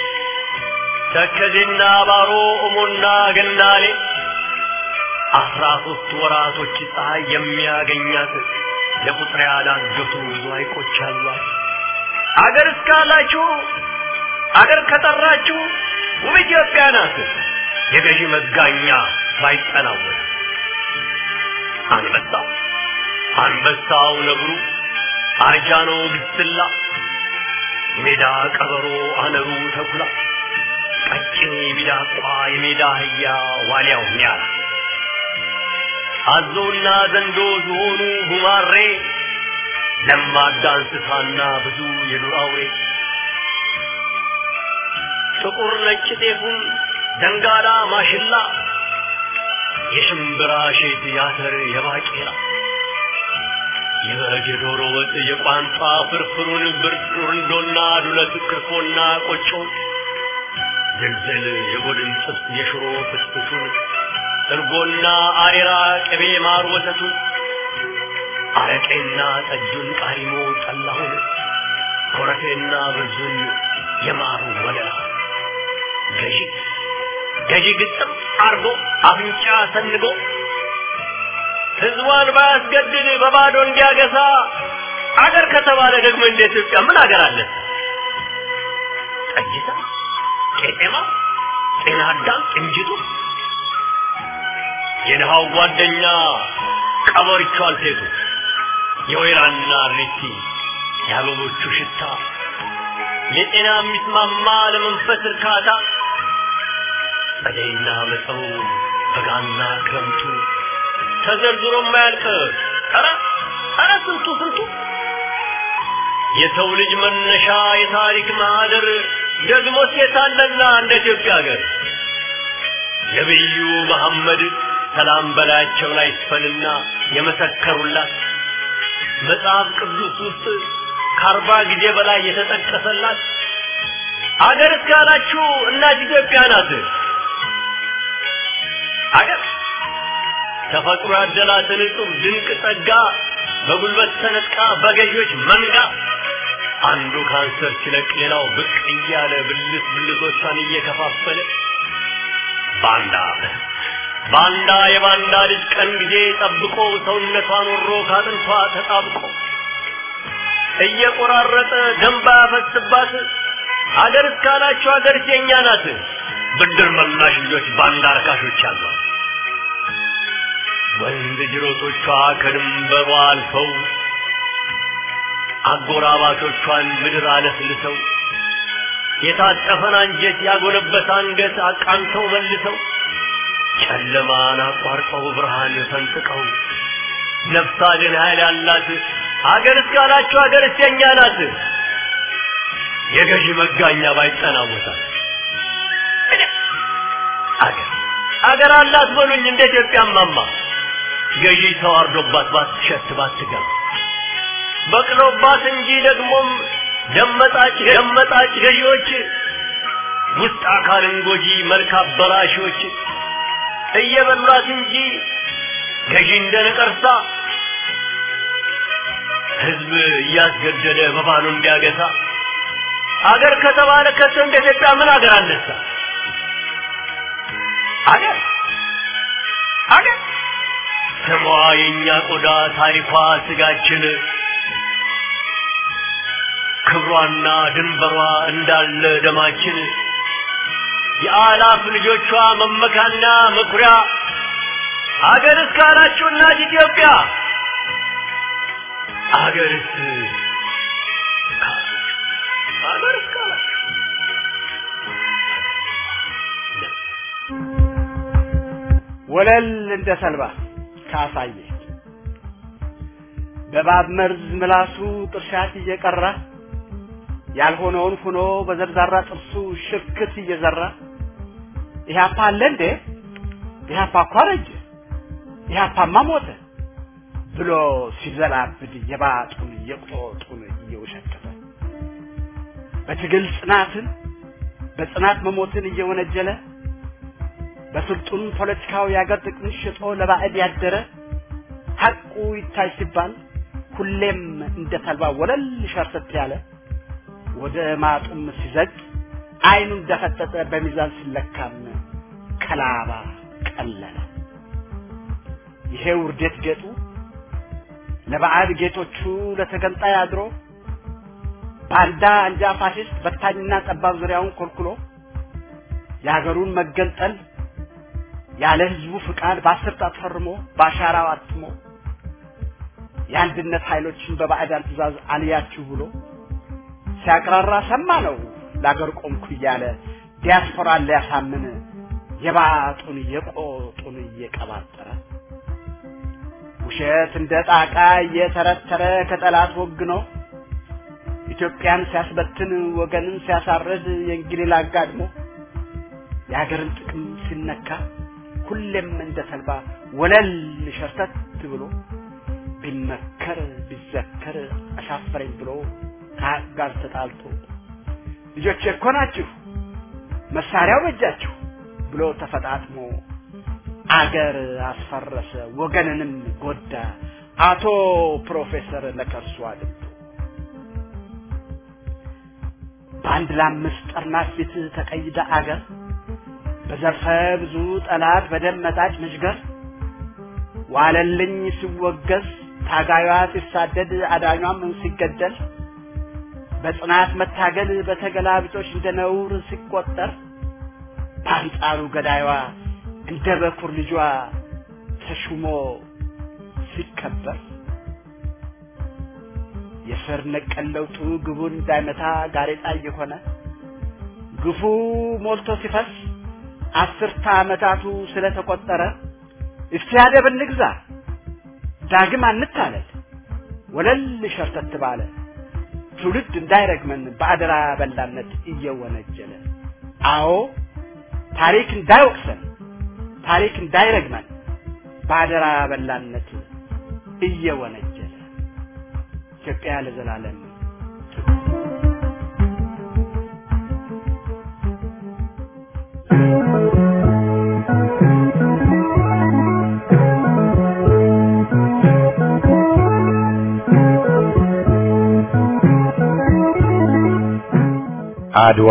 ተከዜና ባሮ እሞና ገናሌ አስራ ሶስት ወራቶች ፀሐይ የሚያገኛት ለቁጥር ያላገቱ ብዙ ሐይቆች አሏት። አገር እስካላችሁ አገር ከጠራችሁ ውብ ኢትዮጵያ ናት። የገዢ መጋኛ ባይጠናወት አንበሳው አንበሳው ነብሩ አርጃኖ ግስላ ሜዳ ቀበሮ አነሩ ተኩላ ቀጭኔ ሚዳቋ የሜዳ አህያ ዋልያው ኒያላ አዞና ዘንዶ ዝሆኑ ጉማሬ ለማዳ እንስሳና ብዙ የዱር አውሬ ጥቁር ነጭ ጤፉን ደንጋላ ማሽላ የሽምብራ ሼት ያተር የባቄላ የበግ የዶሮ ወጥ የቋንጣ ፍርፍሩን ብርንዶና ዱለት ክርፎና ቆጮ ዝልዝል የጎድን ጥብስ የሽሮ ፍስፍሱን እርጎና አሬራ ቅቤ ማር ወተቱን አረቄና ጠጁን ቃሪሞ ጠላሁን ኮረፌና ብርዙን የማሩ ወለላ ገዢ ገዢ ግጥም አርጎ አፍንጫ ሰንጎ ህዝቧን ባያስገድድ በባዶ እንዲያገሳ አገር ከተባለ ደግሞ እንደ ኢትዮጵያ ምን አገር አለ? ጠጅታ፣ ቄጤማ፣ ጤና አዳም፣ ቅንጅቱ የድሃው ጓደኛ ቀበሪቹ አልቴቱ የወይራና ሪቲ የአበቦቹ ሽታ ለጤና የሚስማማ ለመንፈስ እርካታ ጸደይና መጸው በጋና ክረምቱ ተዘርዝሮ የማያልቅ ኧረ ኧረ ስንቱ ስንቱ የሰው ልጅ መነሻ የታሪክ ማህደር ደግሞ ሴት አለና እንደ ኢትዮጵያ ሀገር ነቢዩ መሐመድ ሰላም በላያቸው ላይ ይስፈንና የመሰከሩላት መጽሐፍ ቅዱስ ውስጥ ከአርባ ጊዜ በላይ የተጠቀሰላት አገር እስካላችሁ እናት ኢትዮጵያ ናት። አገር ተፈጥሮ ያደላትን እጹብ ድንቅ ጸጋ በጉልበት ተነጥቃ በገዢዎች መንጋ አንዱ ካንሰር ሲለቅ ሌላው ብቅ እያለ ብልት ብልቶቿን እየከፋፈለ ባንዳ ባንዳ የባንዳ ልጅ ቀን ጊዜ ጠብቆ ሰውነቷን ወሮ ካጥንቷ ተጣብቆ እየቆራረጠ ደንባ ያፈስባት አገር እስካላችሁ አገር የኛ ናት። ብድር መላሽ ልጆች ባንዳ አርካሾች አሏት። ወንድ ጅሮቶቿ ከድንበሯ አልፈው አጎራባቶቿን ምድር አለስልሰው የታጠፈን አንጀት ያጎነበሰ አንገት አቃንተው መልሰው ጨለማን አቋርጠው ብርሃን ፈንጥቀው ነፍስ አድን ኃይል ያላት አገር እስካላችሁ አገር የኛ ናት። የገዢ መጋኛ ባይጠናወታል አገር አገር አላት በሉኝ እንደ ኢትዮጵያ ማማ ገዢ ተዋርዶባት ባትሸት ባትገባ በቅሎባት እንጂ ደግሞም ደመጣጭ ደመጣጭ ገዢዎች ውስጥ አካልን ጎጂ መልክ አበላሾች እየበሏት እንጂ ገዢ እንደ ነቀርሳ ህዝብ እያስገደደ በባኑ እንዲያገሳ አገር ከተባለ ከቶ እንደ ኢትዮጵያ ምን አገር አነሳ? አገር አገር ስሟ የእኛ ቆዳ ታሪኳ ስጋችን ክብሯና ድንበሯ እንዳለ ደማችን የአላፍ ልጆቿ መመካና መኩሪያ አገር እስካላችሁ እናት ኢትዮጵያ አገርስ አገር እስካላችሁ ወለል እንደ ተልባ ካሳየ በባብ መርዝ ምላሱ ጥርሻት እየቀራ ያልሆነውን ሆኖ በዘርዛራ ጥርሱ ሽክት እየዘራ ኢህአፓ አለ እንዴ ኢህአፓ እኮ አረጀ ኢህአፓማ ሞተ ብሎ ሲዘላብድ የባጡን የቆጡን እየወሸከተ በትግል ጽናትን በጽናት መሞትን እየወነጀለ በስልጡን ፖለቲካዊ የአገር ጥቅም ሽጦ ለባዕድ ያደረ ሐቁ ይታይ ሲባል ሁሌም እንደ ተልባ ወለል ሸርተት ያለ ወደ ማጡም ሲዘግ አይኑ እንደፈጠጠ በሚዛን ሲለካም ከላባ ቀለለ። ይሄ ውርደት ጌጡ ለባዕድ ጌቶቹ ለተገንጣይ አድሮ ባንዳ አንጃ ፋሽስት በታኝና ጠባብ ዙሪያውን ኮልኩሎ የሀገሩን መገንጠል ያለ ህዝቡ ፍቃድ በአስር ጣት ፈርሞ በአሻራው አትሞ የአንድነት ኃይሎችን በባዕዳን ትእዛዝ አልያችሁ ብሎ ሲያቅራራ ሰማ ነው ለአገር ቆምኩ እያለ ዲያስፖራን ሊያሳምን የባጡን የቆጡን እየቀባጠረ ውሸት እንደ ጣቃ እየተረተረ ከጠላት ወግኖ ኢትዮጵያን ሲያስበትን ወገንን ሲያሳርድ የእንግሊዝ አጋድሞ የሀገርን ጥቅም ሲነካ ሁሌም እንደ ተልባ ወለል ሸርተት ብሎ ቢመከር ቢዘከር አሻፈረኝ ብሎ ከሀቅ ጋር ተጣልቶ ልጆች እኮ ናችሁ መሳሪያው በእጃችሁ ብሎ ተፈጣጥሞ አገር አስፈረሰ ወገንንም ጎዳ አቶ ፕሮፌሰር ለከርሱ አድምቶ በአንድ ለአምስት ጠርናፍ ፊት ተቀይዳ አገር በዘርፈ ብዙ ጠላት በደም መጣጭ መሽገር ዋለልኝ ሲወገዝ ታጋዩዋ ሲሳደድ አዳኟም ሲገደል በጽናት መታገል በተገላቢጦች እንደ ነውር ሲቆጠር በአንጻሩ ገዳይዋ እንደ በኩር ልጇ ተሹሞ ሲከበር የስር ነቀል ለውጡ ግቡን እንዳይመታ ጋሬጣ እየሆነ ግፉ ሞልቶ ሲፈስ አስርተ ዓመታቱ ስለተቆጠረ እስቲ አደብ እንግዛ ዳግም አንታለል ወለል ሸርተት ባለ ትውልድ እንዳይረግመን በአደራ በላነት እየወነጀለ አዎ ታሪክ እንዳይወቅሰን ታሪክ እንዳይረግመን በአደራ በላነት እየወነጀለ ኢትዮጵያ ለዘላለም አድዋ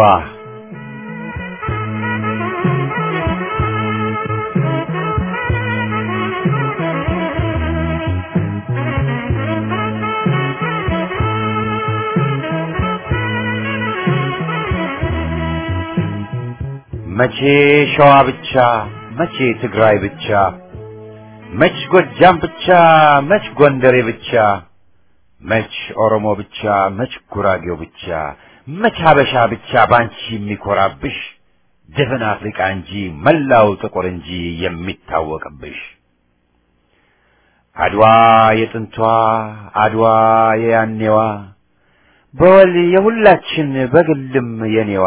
መቼ ሸዋ ብቻ መቼ ትግራይ ብቻ መች ጎጃም ብቻ መች ጎንደሬ ብቻ መች ኦሮሞ ብቻ መች ጉራጌው ብቻ መች ሀበሻ ብቻ ባንቺ የሚኮራብሽ ድፍን አፍሪቃ እንጂ መላው ጥቁር እንጂ የሚታወቅብሽ አድዋ የጥንቷ አድዋ የያኔዋ በወል የሁላችን በግልም የኔዋ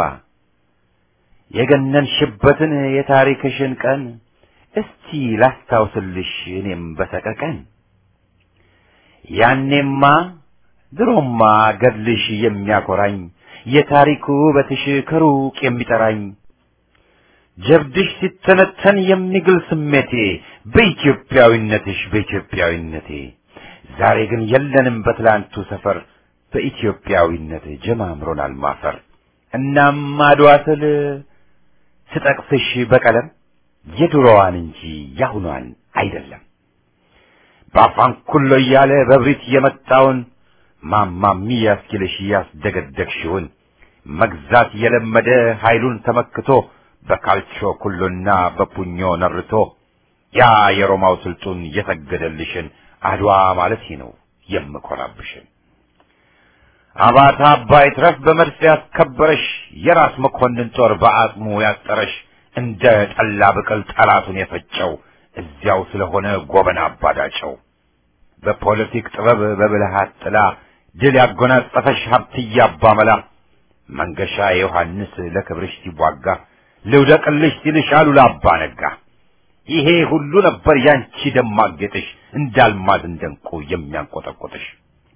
የገነንሽበትን የታሪክሽን ቀን እስቲ ላስታውስልሽ እኔም በሰቀቀን ያኔማ ድሮማ ገድልሽ የሚያኮራኝ የታሪኩ ውበትሽ ከሩቅ የሚጠራኝ ጀብድሽ ሲተነተን የሚግል ስሜቴ በኢትዮጵያዊነትሽ በኢትዮጵያዊነቴ ዛሬ ግን የለንም በትላንቱ ሰፈር በኢትዮጵያዊነት ጀማምሮናል ማፈር እናም አድዋ ስል ስጠቅስሽ በቀለም የድሮዋን እንጂ ያሁኗን አይደለም በአፋን ኩሎ እያለ በብሪት የመጣውን ማማሚ ያስኪልሽ ያስደገደግሽውን መግዛት የለመደ ኃይሉን ተመክቶ በካልቾ ኩሎና በፑኞ ነርቶ ያ የሮማው ስልጡን የሰገደልሽን አድዋ ማለት ነው የምኮራብሽን አባታ አባይ ትረፍ በመድፍ ያስከበረሽ የራስ መኮንን ጦር በአጽሙ ያጠረሽ እንደ ጠላ ብቅል ጠላቱን የፈጨው እዚያው ስለሆነ ጎበና አባዳጨው በፖለቲክ ጥበብ በብልሃት ጥላ ድል ያጎናጸፈሽ ሀብትያ አባመላ መንገሻ ዮሐንስ ለክብርሽ ሲዋጋ ልውደቅልሽ ሲልሽ አሉላ አባ ነጋ ይሄ ሁሉ ነበር ያንቺ ደማቅ ጌጥሽ እንዳልማዝ እንደንቁ የሚያንቆጠቆጥሽ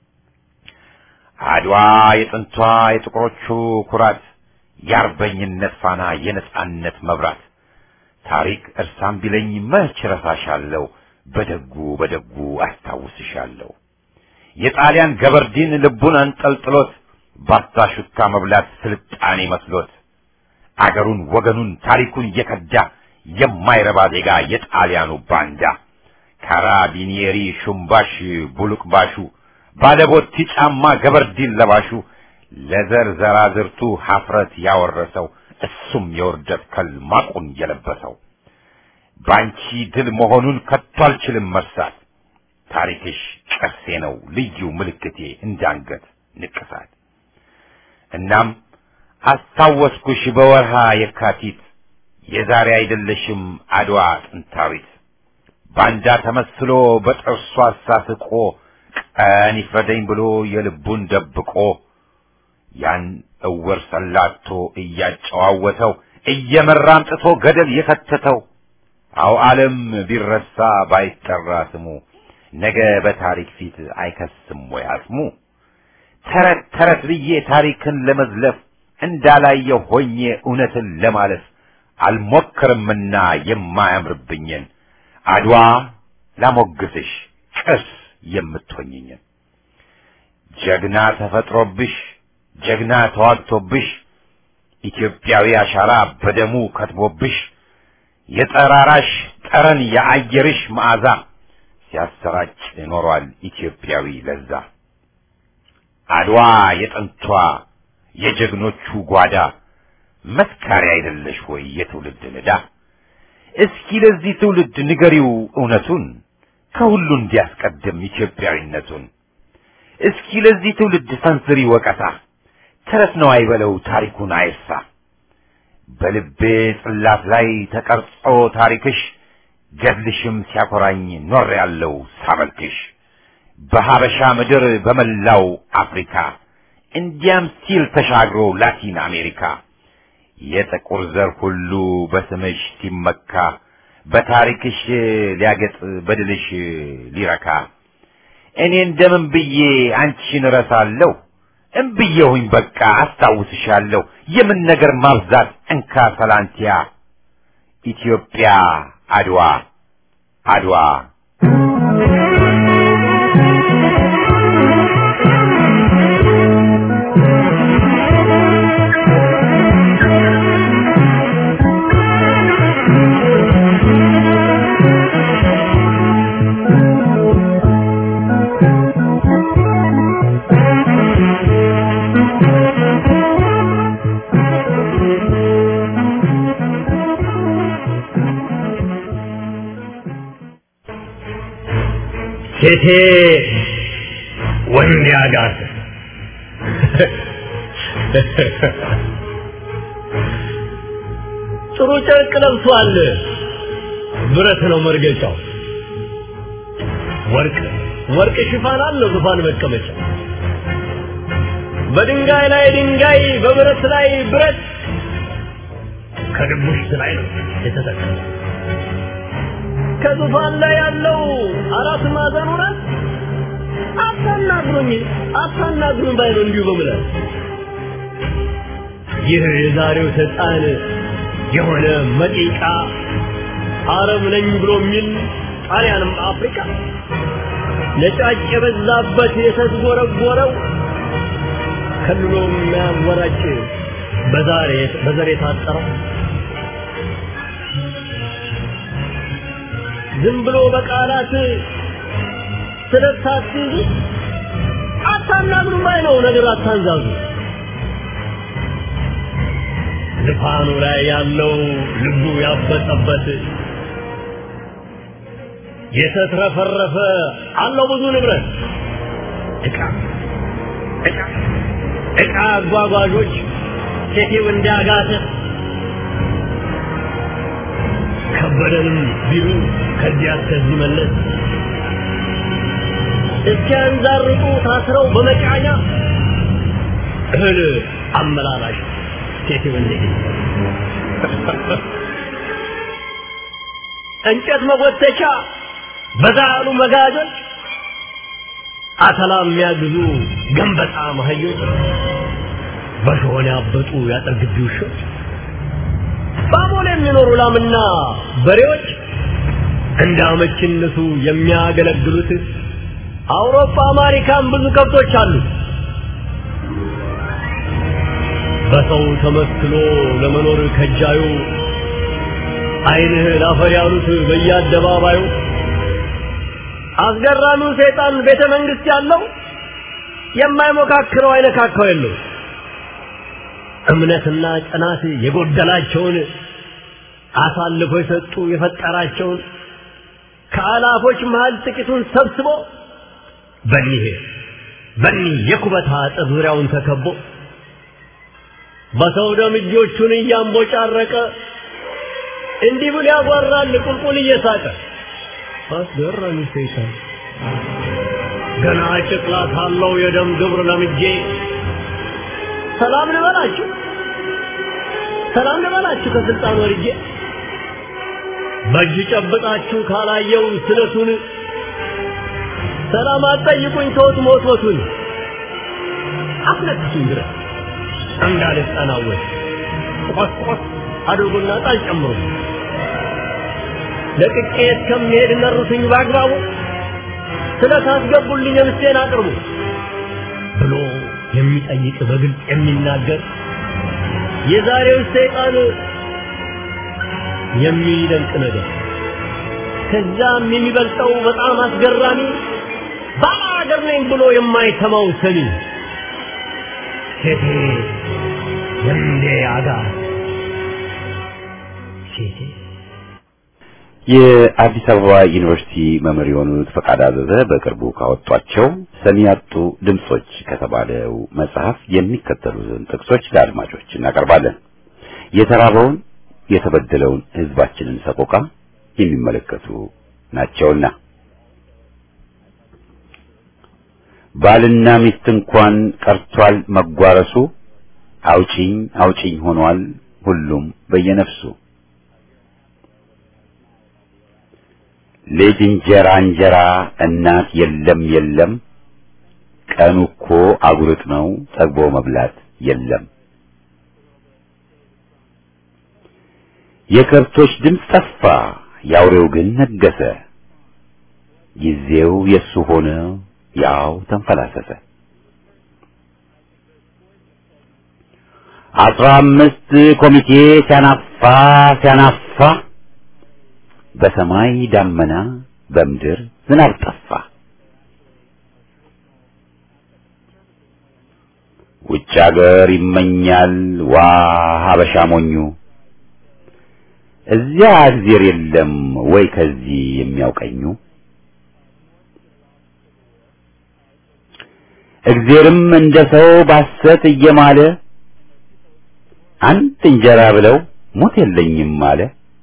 አድዋ የጥንቷ የጥቁሮቹ ኩራት የአርበኝነት ፋና የነጻነት መብራት ታሪክ እርሳም ቢለኝ መች ረሳሻለሁ በደጉ በደጉ አስታውስሻለሁ የጣሊያን ገበርዲን ልቡን አንጠልጥሎት ባታ ሹካ መብላት ስልጣኔ መስሎት አገሩን ወገኑን ታሪኩን የከዳ የማይረባ ዜጋ የጣሊያኑ ባንዳ ካራቢኒየሪ ሹምባሽ ቡሉቅባሹ ባለቦቲ ጫማ ገበርዲን ለባሹ ለዘር ዘራዝርቱ ሀፍረት ያወረሰው እሱም የውርደት ከል ማቁን የለበሰው ባንቺ ድል መሆኑን ከቶ አልችልም መርሳት ታሪክሽ ቅርሴ ነው ልዩ ምልክቴ እንዳንገት ንቅሳት እናም አስታወስኩሽ በወርሃ የካቲት የዛሬ አይደለሽም አድዋ ጥንታዊት ባንዳ ተመስሎ በጥርሱ አሳስቆ ቀን ይፍረደኝ ብሎ የልቡን ደብቆ ያን እውር ሰላቶ እያጨዋወተው እየመራ አምጥቶ ገደል የከተተው አው ዓለም ቢረሳ ባይጠራ ስሙ ነገ በታሪክ ፊት አይከስም ወይ አጽሙ ተረት ተረት ብዬ ታሪክን ለመዝለፍ እንዳላየው ሆኜ እውነትን ለማለፍ አልሞክርምና የማያምርብኝን አድዋ ላሞግስሽ ቅርስ የምትሆኝኝን ጀግና ተፈጥሮብሽ ጀግና ተዋግቶብሽ ኢትዮጵያዊ አሻራ በደሙ ከትቦብሽ የጠራራሽ ጠረን የአየርሽ መዓዛ ሲያሰራጭ ኖሯል ኢትዮጵያዊ ለዛ አድዋ የጥንቷ የጀግኖቹ ጓዳ መስካሪ አይደለሽ ወይ የትውልድ ንዳ እስኪ ለዚህ ትውልድ ንገሪው እውነቱን ከሁሉ እንዲያስቀድም ኢትዮጵያዊነቱን እስኪ ለዚህ ትውልድ ሰንዝሪ ወቀሳ ተረት ነው አይበለው ታሪኩን አይርሳ በልቤ ጽላት ላይ ተቀርጾ ታሪክሽ ገድልሽም ሲያኮራኝ ኖር ያለው ሳመልክሽ በሀበሻ ምድር በመላው አፍሪካ እንዲያም ሲል ተሻግሮ ላቲን አሜሪካ የጥቁር ዘር ሁሉ በስምሽ ሲመካ በታሪክሽ ሊያገጥ በድልሽ ሊረካ እኔ እንደምን ብዬ አንቺን እረሳለሁ እምብዬሁኝ በቃ አስታውስሻለሁ የምን ነገር ማብዛት እንካ ሰላንቲያ ኢትዮጵያ አድዋ አድዋ ሴቴ ወንድ ያጋት ጥሩ ጨርቅ ለብሷል። ብረት ነው መርገጫው። ወርቅ ወርቅ ሽፋን አለው ዙፋን መቀመጫ። በድንጋይ ላይ ድንጋይ፣ በብረት ላይ ብረት ከድቡሽት ላይ ነው የተተከለው። ከዙፋን ላይ ያለው አራት ማዕዘኑ ናት። አታናግሩኝ አታናግሩኝ ባይ ነው እንዲሁ በምላስ ይህ የዛሬው ሰይጣን የሆነ መጢቃ አረብ ነኝ ብሎ የሚል ጣሊያንም አፍሪካ ነጫጭ የበዛበት የተዝጎረጎረው ከልሎ የሚያወራጭ በዛሬ በዘር የታጠረው ዝም ብሎ በቃላት ስለታትይዙ አታናግሩም ባይ ነው ነገር አታንዛዙ ልፋኑ ላይ ያለው ልቡ ያበጠበት የተትረፈረፈ አለው ብዙ ንብረት ዕቃ ዕቃ ዕቃ አጓጓዦች ሴቴው እንዳጋተ ከበደንም ቢሉ ከዚያ እስከዚህ መለስ እስኪያንዛርጡ ታስረው በመጫኛ እህል አመላላሽ ሴቴው እንዴት እንጨት መጎተቻ በዛ ያሉ መጋጆች አተላ የሚያግዙ ገንበጣ መሀዮች በሾሆን ያበጡ ያጥር ግቢ ውሾች ባቦል የሚኖሩ ላምና በሬዎች እንደ አመችነቱ የሚያገለግሉት አውሮፓ አሜሪካን ብዙ ከብቶች አሉ። በሰው ተመስሎ ለመኖር ከጃዩ አይንህ ላፈር ያሉት በየአደባባዩ አስገራሚው ሰይጣን ቤተ መንግስት ያለው የማይሞካክረው አይነካካው የለው እምነትና ጽናት የጎደላቸውን አሳልፎ የሰጡ የፈጠራቸውን ከአላፎች መሃል ጥቂቱን ሰብስቦ በኒህ በኒህ የኩበት አጥር ዙሪያውን ተከቦ በሰው ደም እጆቹን እያንቦጫረቀ እንዲህ ብሎ ያጓራል ቁልቁል እየሳቀ አስገራሚ ሰይጣን ገና ጨቅላ ሳለው የደም ግብር ለምጄ ሰላም ልበላችሁ ሰላም ልበላችሁ ከስልጣን ወርጄ በእጅ ጨብጣችሁ ካላየው ስለቱን ሰላም አትጠይቁኝ ተውት ሞትሞቱን አስነክሱኝ ድረስ እንዳልጠናወት ቆስ ቆስ አድርጉና ጣል ጨምሩ ለቅቄ እስከምሄድ ነሩትኝ በአግባቡ ስለታስገቡልኝ ምስቴን አቅርቡ ብሎ የሚጠይቅ በግልጽ የሚናገር የዛሬው ሰይጣን የሚደንቅ ነገር ከዛም የሚበልጠው በጣም አስገራሚ ባላ ሀገር ነኝ ብሎ የማይሰማው ሰሚ ሴቴ ወንዴ አጋ ሴቴ የአዲስ አበባ ዩኒቨርሲቲ መምህር የሆኑት ፈቃድ አዘዘ በቅርቡ ካወጧቸው ሰሚ ያጡ ድምጾች ከተባለው መጽሐፍ የሚከተሉትን ጥቅሶች ለአድማጮች እናቀርባለን። የተራበውን የተበደለውን ሕዝባችንን ሰቆቃ የሚመለከቱ ናቸውና ባልና ሚስት እንኳን ቀርቷል መጓረሱ፣ አውጪኝ አውጪኝ ሆኗል ሁሉም በየነፍሱ። ልጅ እንጀራ እንጀራ እናት የለም የለም፣ ቀኑ እኮ አጉርጥ ነው ጠግቦ መብላት የለም። የከብቶች ድምፅ ጠፋ የአውሬው ግን ነገሰ፣ ጊዜው የሱ ሆነ ያው ተንፈላሰሰ። አስራ አምስት ኮሚቴ ሲያናፋ ሲያናፋ በሰማይ ዳመና በምድር ዝናብ ጠፋ። ውጭ አገር ይመኛል ዋ ሀበሻ ሞኙ እዚያ እግዜር የለም ወይ ከዚህ የሚያውቀኙ እግዜርም እንደ ሰው ባሰት እየማለ አንድ እንጀራ ብለው ሞት የለኝም አለ።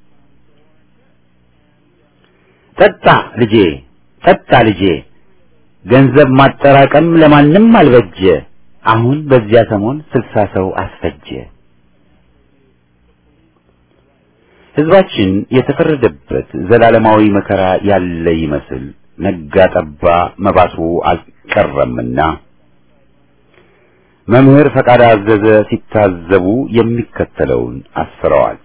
ጠጣ ልጄ ጠጣ ልጄ ገንዘብ ማጠራቀም ለማንም አልበጀ። አሁን በዚያ ሰሞን ስልሳ ሰው አስፈጀ። ህዝባችን የተፈረደበት ዘላለማዊ መከራ ያለ ይመስል ነጋ ጠባ መባሱ አልቀረምና መምህር ፈቃድ አዘዘ ሲታዘቡ የሚከተለውን አስፍረዋል።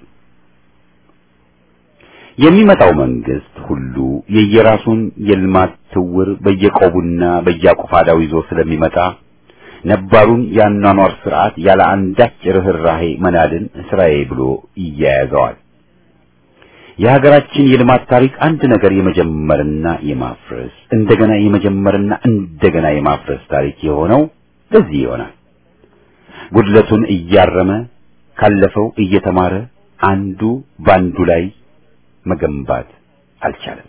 የሚመጣው መንግስት ሁሉ የየራሱን የልማት ትውር በየቆቡና በየቆፋዳው ይዞ ስለሚመጣ ነባሩን የአኗኗር ስርዓት ያለ አንዳች ርህራሄ መናድን ስራዬ ብሎ ይያያዘዋል። የሀገራችን የልማት ታሪክ አንድ ነገር የመጀመርና የማፍረስ እንደገና የመጀመርና እንደገና የማፍረስ ታሪክ የሆነው ለዚህ ይሆናል። ጉድለቱን እያረመ ካለፈው እየተማረ አንዱ ባንዱ ላይ መገንባት አልቻለም።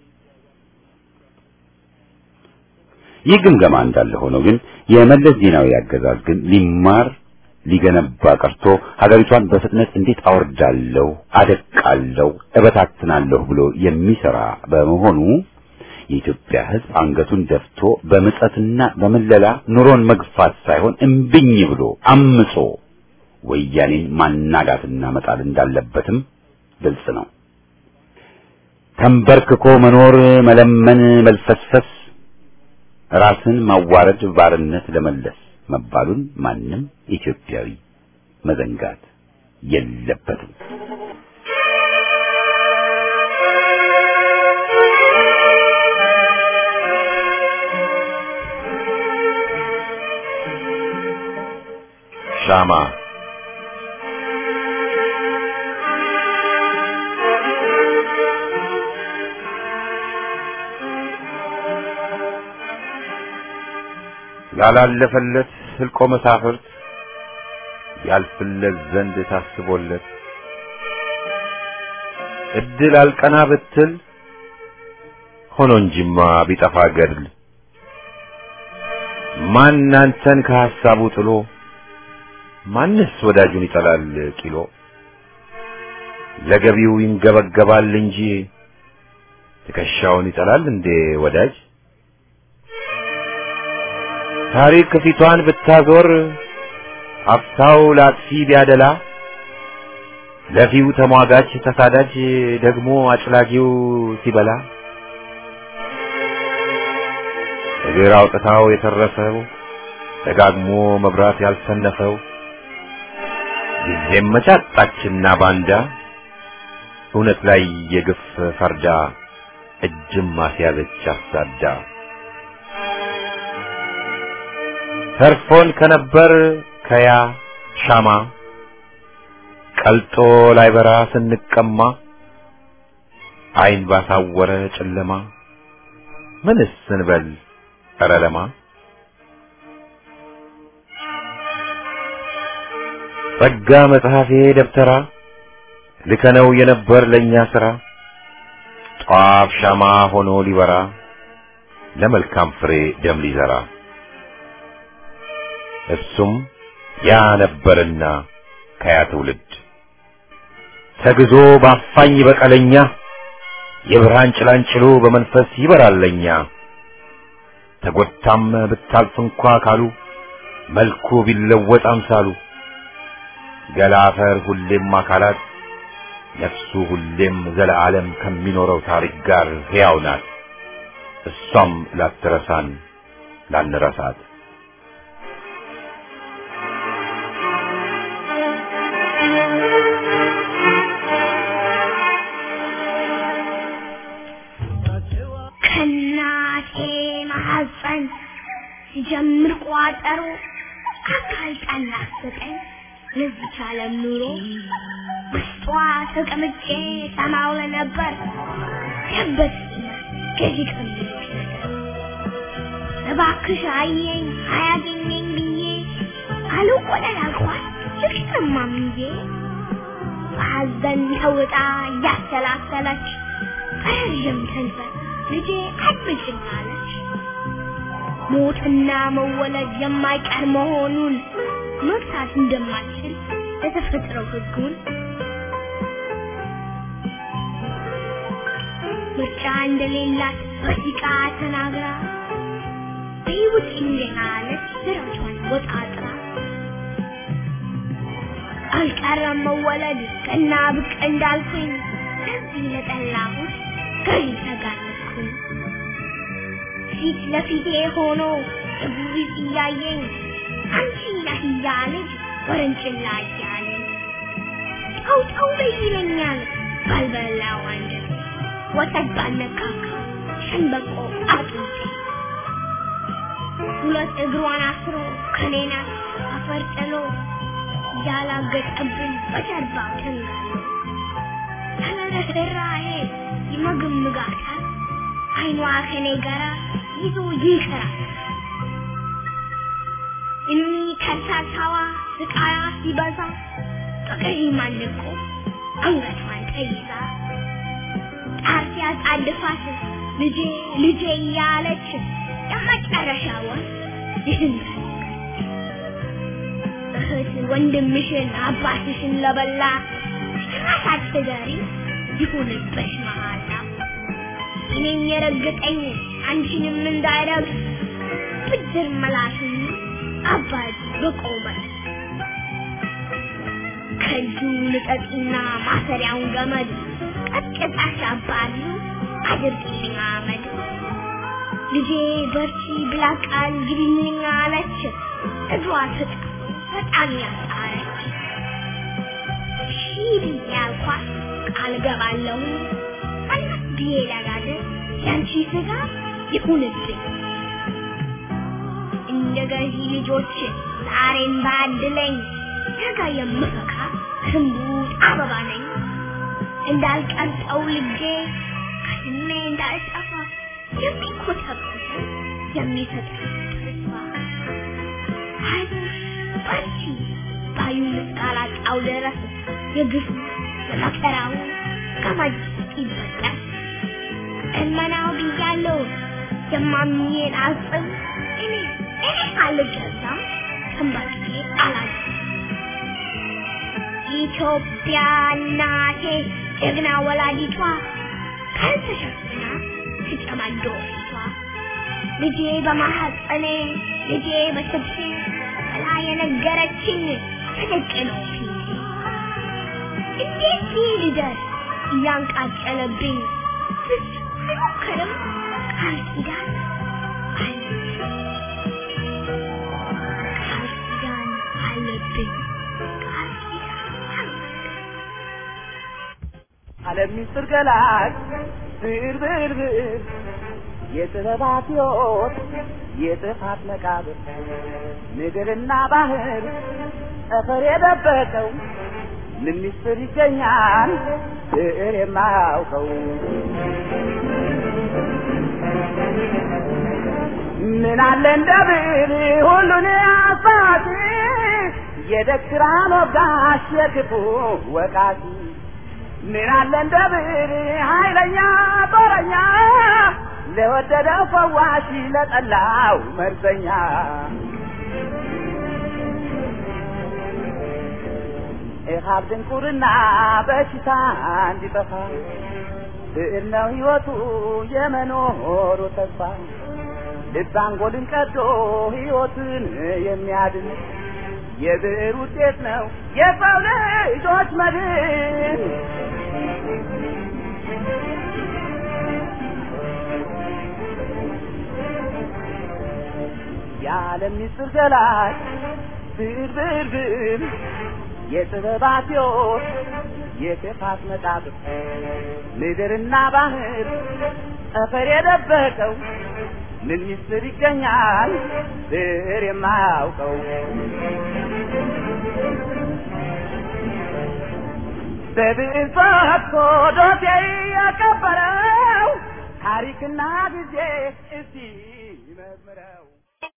ይህ ግምገማ እንዳለ ሆኖ ግን የመለስ ዜናዊ አገዛዝ ግን ሊማር ሊገነባ ቀርቶ ሀገሪቷን በፍጥነት እንዴት አወርዳለሁ፣ አደቃለሁ፣ እበታትናለሁ ብሎ የሚሰራ በመሆኑ የኢትዮጵያ ሕዝብ አንገቱን ደፍቶ በምጸትና በምለላ ኑሮን መግፋት ሳይሆን እምብኝ ብሎ አምጾ ወያኔን ማናጋትና መጣል እንዳለበትም ግልጽ ነው። ተንበርክኮ መኖር፣ መለመን፣ መልፈስፈስ፣ ራስን ማዋረድ፣ ባርነት ለመለስ መባሉን ማንም ኢትዮጵያዊ መዘንጋት የለበትም። ሻማ ላላለፈለት ህልቆ መሳፍርት ያልፍለት ዘንድ ታስቦለት እድል አልቀና ብትል ሆኖ እንጂማ ቢጠፋ ገድል ማን አንተን ከሐሳቡ ጥሎ ማንስ ወዳጁን ይጠላል ቂሎ ለገቢው ይንገበገባል እንጂ ትከሻውን ይጠላል እንዴ ወዳጅ ታሪክ ፊቷን ብታዞር አፍታው ላጥፊ ቢያደላ ለፊው ተሟጋች ተሳዳጅ ደግሞ አጭላጊው ሲበላ እግር አውጥታው የተረፈው ደጋግሞ መብራት ያልሰነፈው ጊዜም መጫጣችና ባንዳ እውነት ላይ የግፍ ፈርዳ እጅም ማስያዘች አሳዳ ተርፎን ከነበር ከያ ሻማ ቀልጦ ላይበራ ስንቀማ አይን ባሳወረ ጨለማ ምንስ ስንበል ኧረ ለማ ጸጋ መጽሐፌ ደብተራ ልከነው የነበር ለእኛ ሥራ ጧፍ ሻማ ሆኖ ሊበራ ለመልካም ፍሬ ደም ሊዘራ እሱም ያ ነበርና ከያ ትውልድ ተግዞ ባፋኝ በቀለኛ የብርሃን ጭላንጭሉ በመንፈስ ይበራለኛ ተጎታም ብታልፍ እንኳ ካሉ መልኩ ቢለወጥ አምሳሉ ገላ አፈር ሁሌም አካላት ነፍሱ ሁሌም ዘለዓለም ከሚኖረው ታሪክ ጋር ሕያው ናት። እሷም ላትረሳን ላንረሳት ከእናቴ ማህፀን ሲጀምር ቋጠሮ አካል ጠናፍቀኝ ለዚች ዓለም ኑሮ ውስጧ ተቀምጬ ሰማው ለነበር ገበት ገዢ ቀሚስ እባክሽ አየኝ አያገኘኝ ብዬ አልቆለል አልኳት ልቅሰማም እንጂ በሐዘን ተውጣ እያሰላሰለች በረዥም ሰንፈር ልጄ አድምጭኝ አለች። ሞትና መወለድ የማይቀር መሆኑን መግታት እንደማልችል የተፈጥሮ ሕጉን ምርጫ እንደሌላት በሲቃ ተናግራ በሕይወት እንደናለች ስራቿን ወጣጥራ አልቀረም መወለድ ቀና ብቅ እንዳልኩኝ ለዚህ ለጠላሁት ገዢ ተጋለጥኩኝ። ፊት ለፊቴ ሆኖ እጉሪት እያየኝ አንቺ ነህ እያለች ወረንጭላ እያለኝ ጠው ጠው በይ ይለኛል ባልበላው አንጀት ወተት ባነካካ ሸንበቆ አጥንቴ ሁለት እግሯን አስሮ ከኔና አፈር ጥሎ ያላገጠብን በጀርባው ተንጋሎ ተለረራሄ ይመግምጋታል አይኗ ከኔ ጋራ ይዞ ይቀራል እኒ ከርሳሳዋ ስቃያ ሲበዛ በቀይ ማንቆ አንገቷን ተይዛ ጣር ሲያጣድፋት ልጄ ልጄ እያለች የመጨረሻውን ይህን እህት ወንድምሽን አባትሽን ለበላ ራሳት ትገሪ ይሁንብሽ መሃላ እኔን የረገጠኝ አንቺንም እንዳይረግጥ ብድር መላሽን አባት በቆመት ከእጁ ልቀቂና ማሰሪያውን ገመድ ቀጥቅጣሽ አባሉ አድርጊልኝ አመድ ልጄ በርቺ ብላ ቃል ግቢልኝ አለች እግሯ ተጣ በጣም ያጣረች ሺህ ብዬ አልኳት ቃል ገባለሁ አላት ብዬ ለጋገር ያንቺ ስጋ ይሁንብኝ እንደ ገዢ ልጆች ዛሬን ባድለኝ ነገ የምፈካ ስንቡጥ አበባ ነኝ እንዳልቀልጠው ልጄ ከስሜ እንዳልጠፋ የሚኮተኩት የሚሰጥ ተስፋ አይዞሽ በርቺ ባዩ እስካላጣው ድረስ የግፉ የመከራው ገመድ ይበጠስ እመናው ብያለሁ የማምኜን አጽም እኔ እኔ አልገዛም ተንበርክኬ አላዝም ኢትዮጵያ እናቴ ጀግና ወላዲቷ ካልተሸፍና ትጨማዶ ፊቷ ልጄ በማሐፀኔ ልጄ በስብሴ ብላ የነገረችኝ ትልቅ ነው ፊቴ እንዴት ይህ ልደርስ እያንቃጨለብኝ ብዙ አይሞክርም ቃል ኪዳን አለብኝ ቃል ኪዳን አለብኝ ቃል ኪዳን አለብኝ ዓለም ሚስጥር ገላጭ ብር ብር ብር የጥበባት ሕይወት የጥፋት መቃብር ምድርና ባህር ጠፈር የደበቀው ምን ሚስጥር ይገኛል ብዕር የማያውቀው ምን አለ እንደ ብዕር ሁሉን አሳቲ የደክራን ወጋሽ የክፉ ወቃቲ ምን አለ እንደ ብዕር ኃይለኛ ጦረኛ ለወደደው ፈዋሽ ለጠላው መርዘኛ ኢሃብ ድንቁርና በሽታ እንዲጠፋ ብዕር ነው ሕይወቱ የመኖሩ ተስፋ ልብ አንጎልን ቀዶ ሕይወትን የሚያድን የብዕር ውጤት ነው የሰው ልጆች መድን። የዓለም ምስጢር ገላጭ ብዕር ብዕር ብዕር የጥበባት ሕይወት የክፋት መቃብር ምድርና ባህር ጠፈር የደበቀው ምን ምስጢር ይገኛል ብዕር የማያውቀው በብዕር ፈትቶ ዶሴ ያቀበረው ታሪክና ጊዜ እስቲ መዝምረው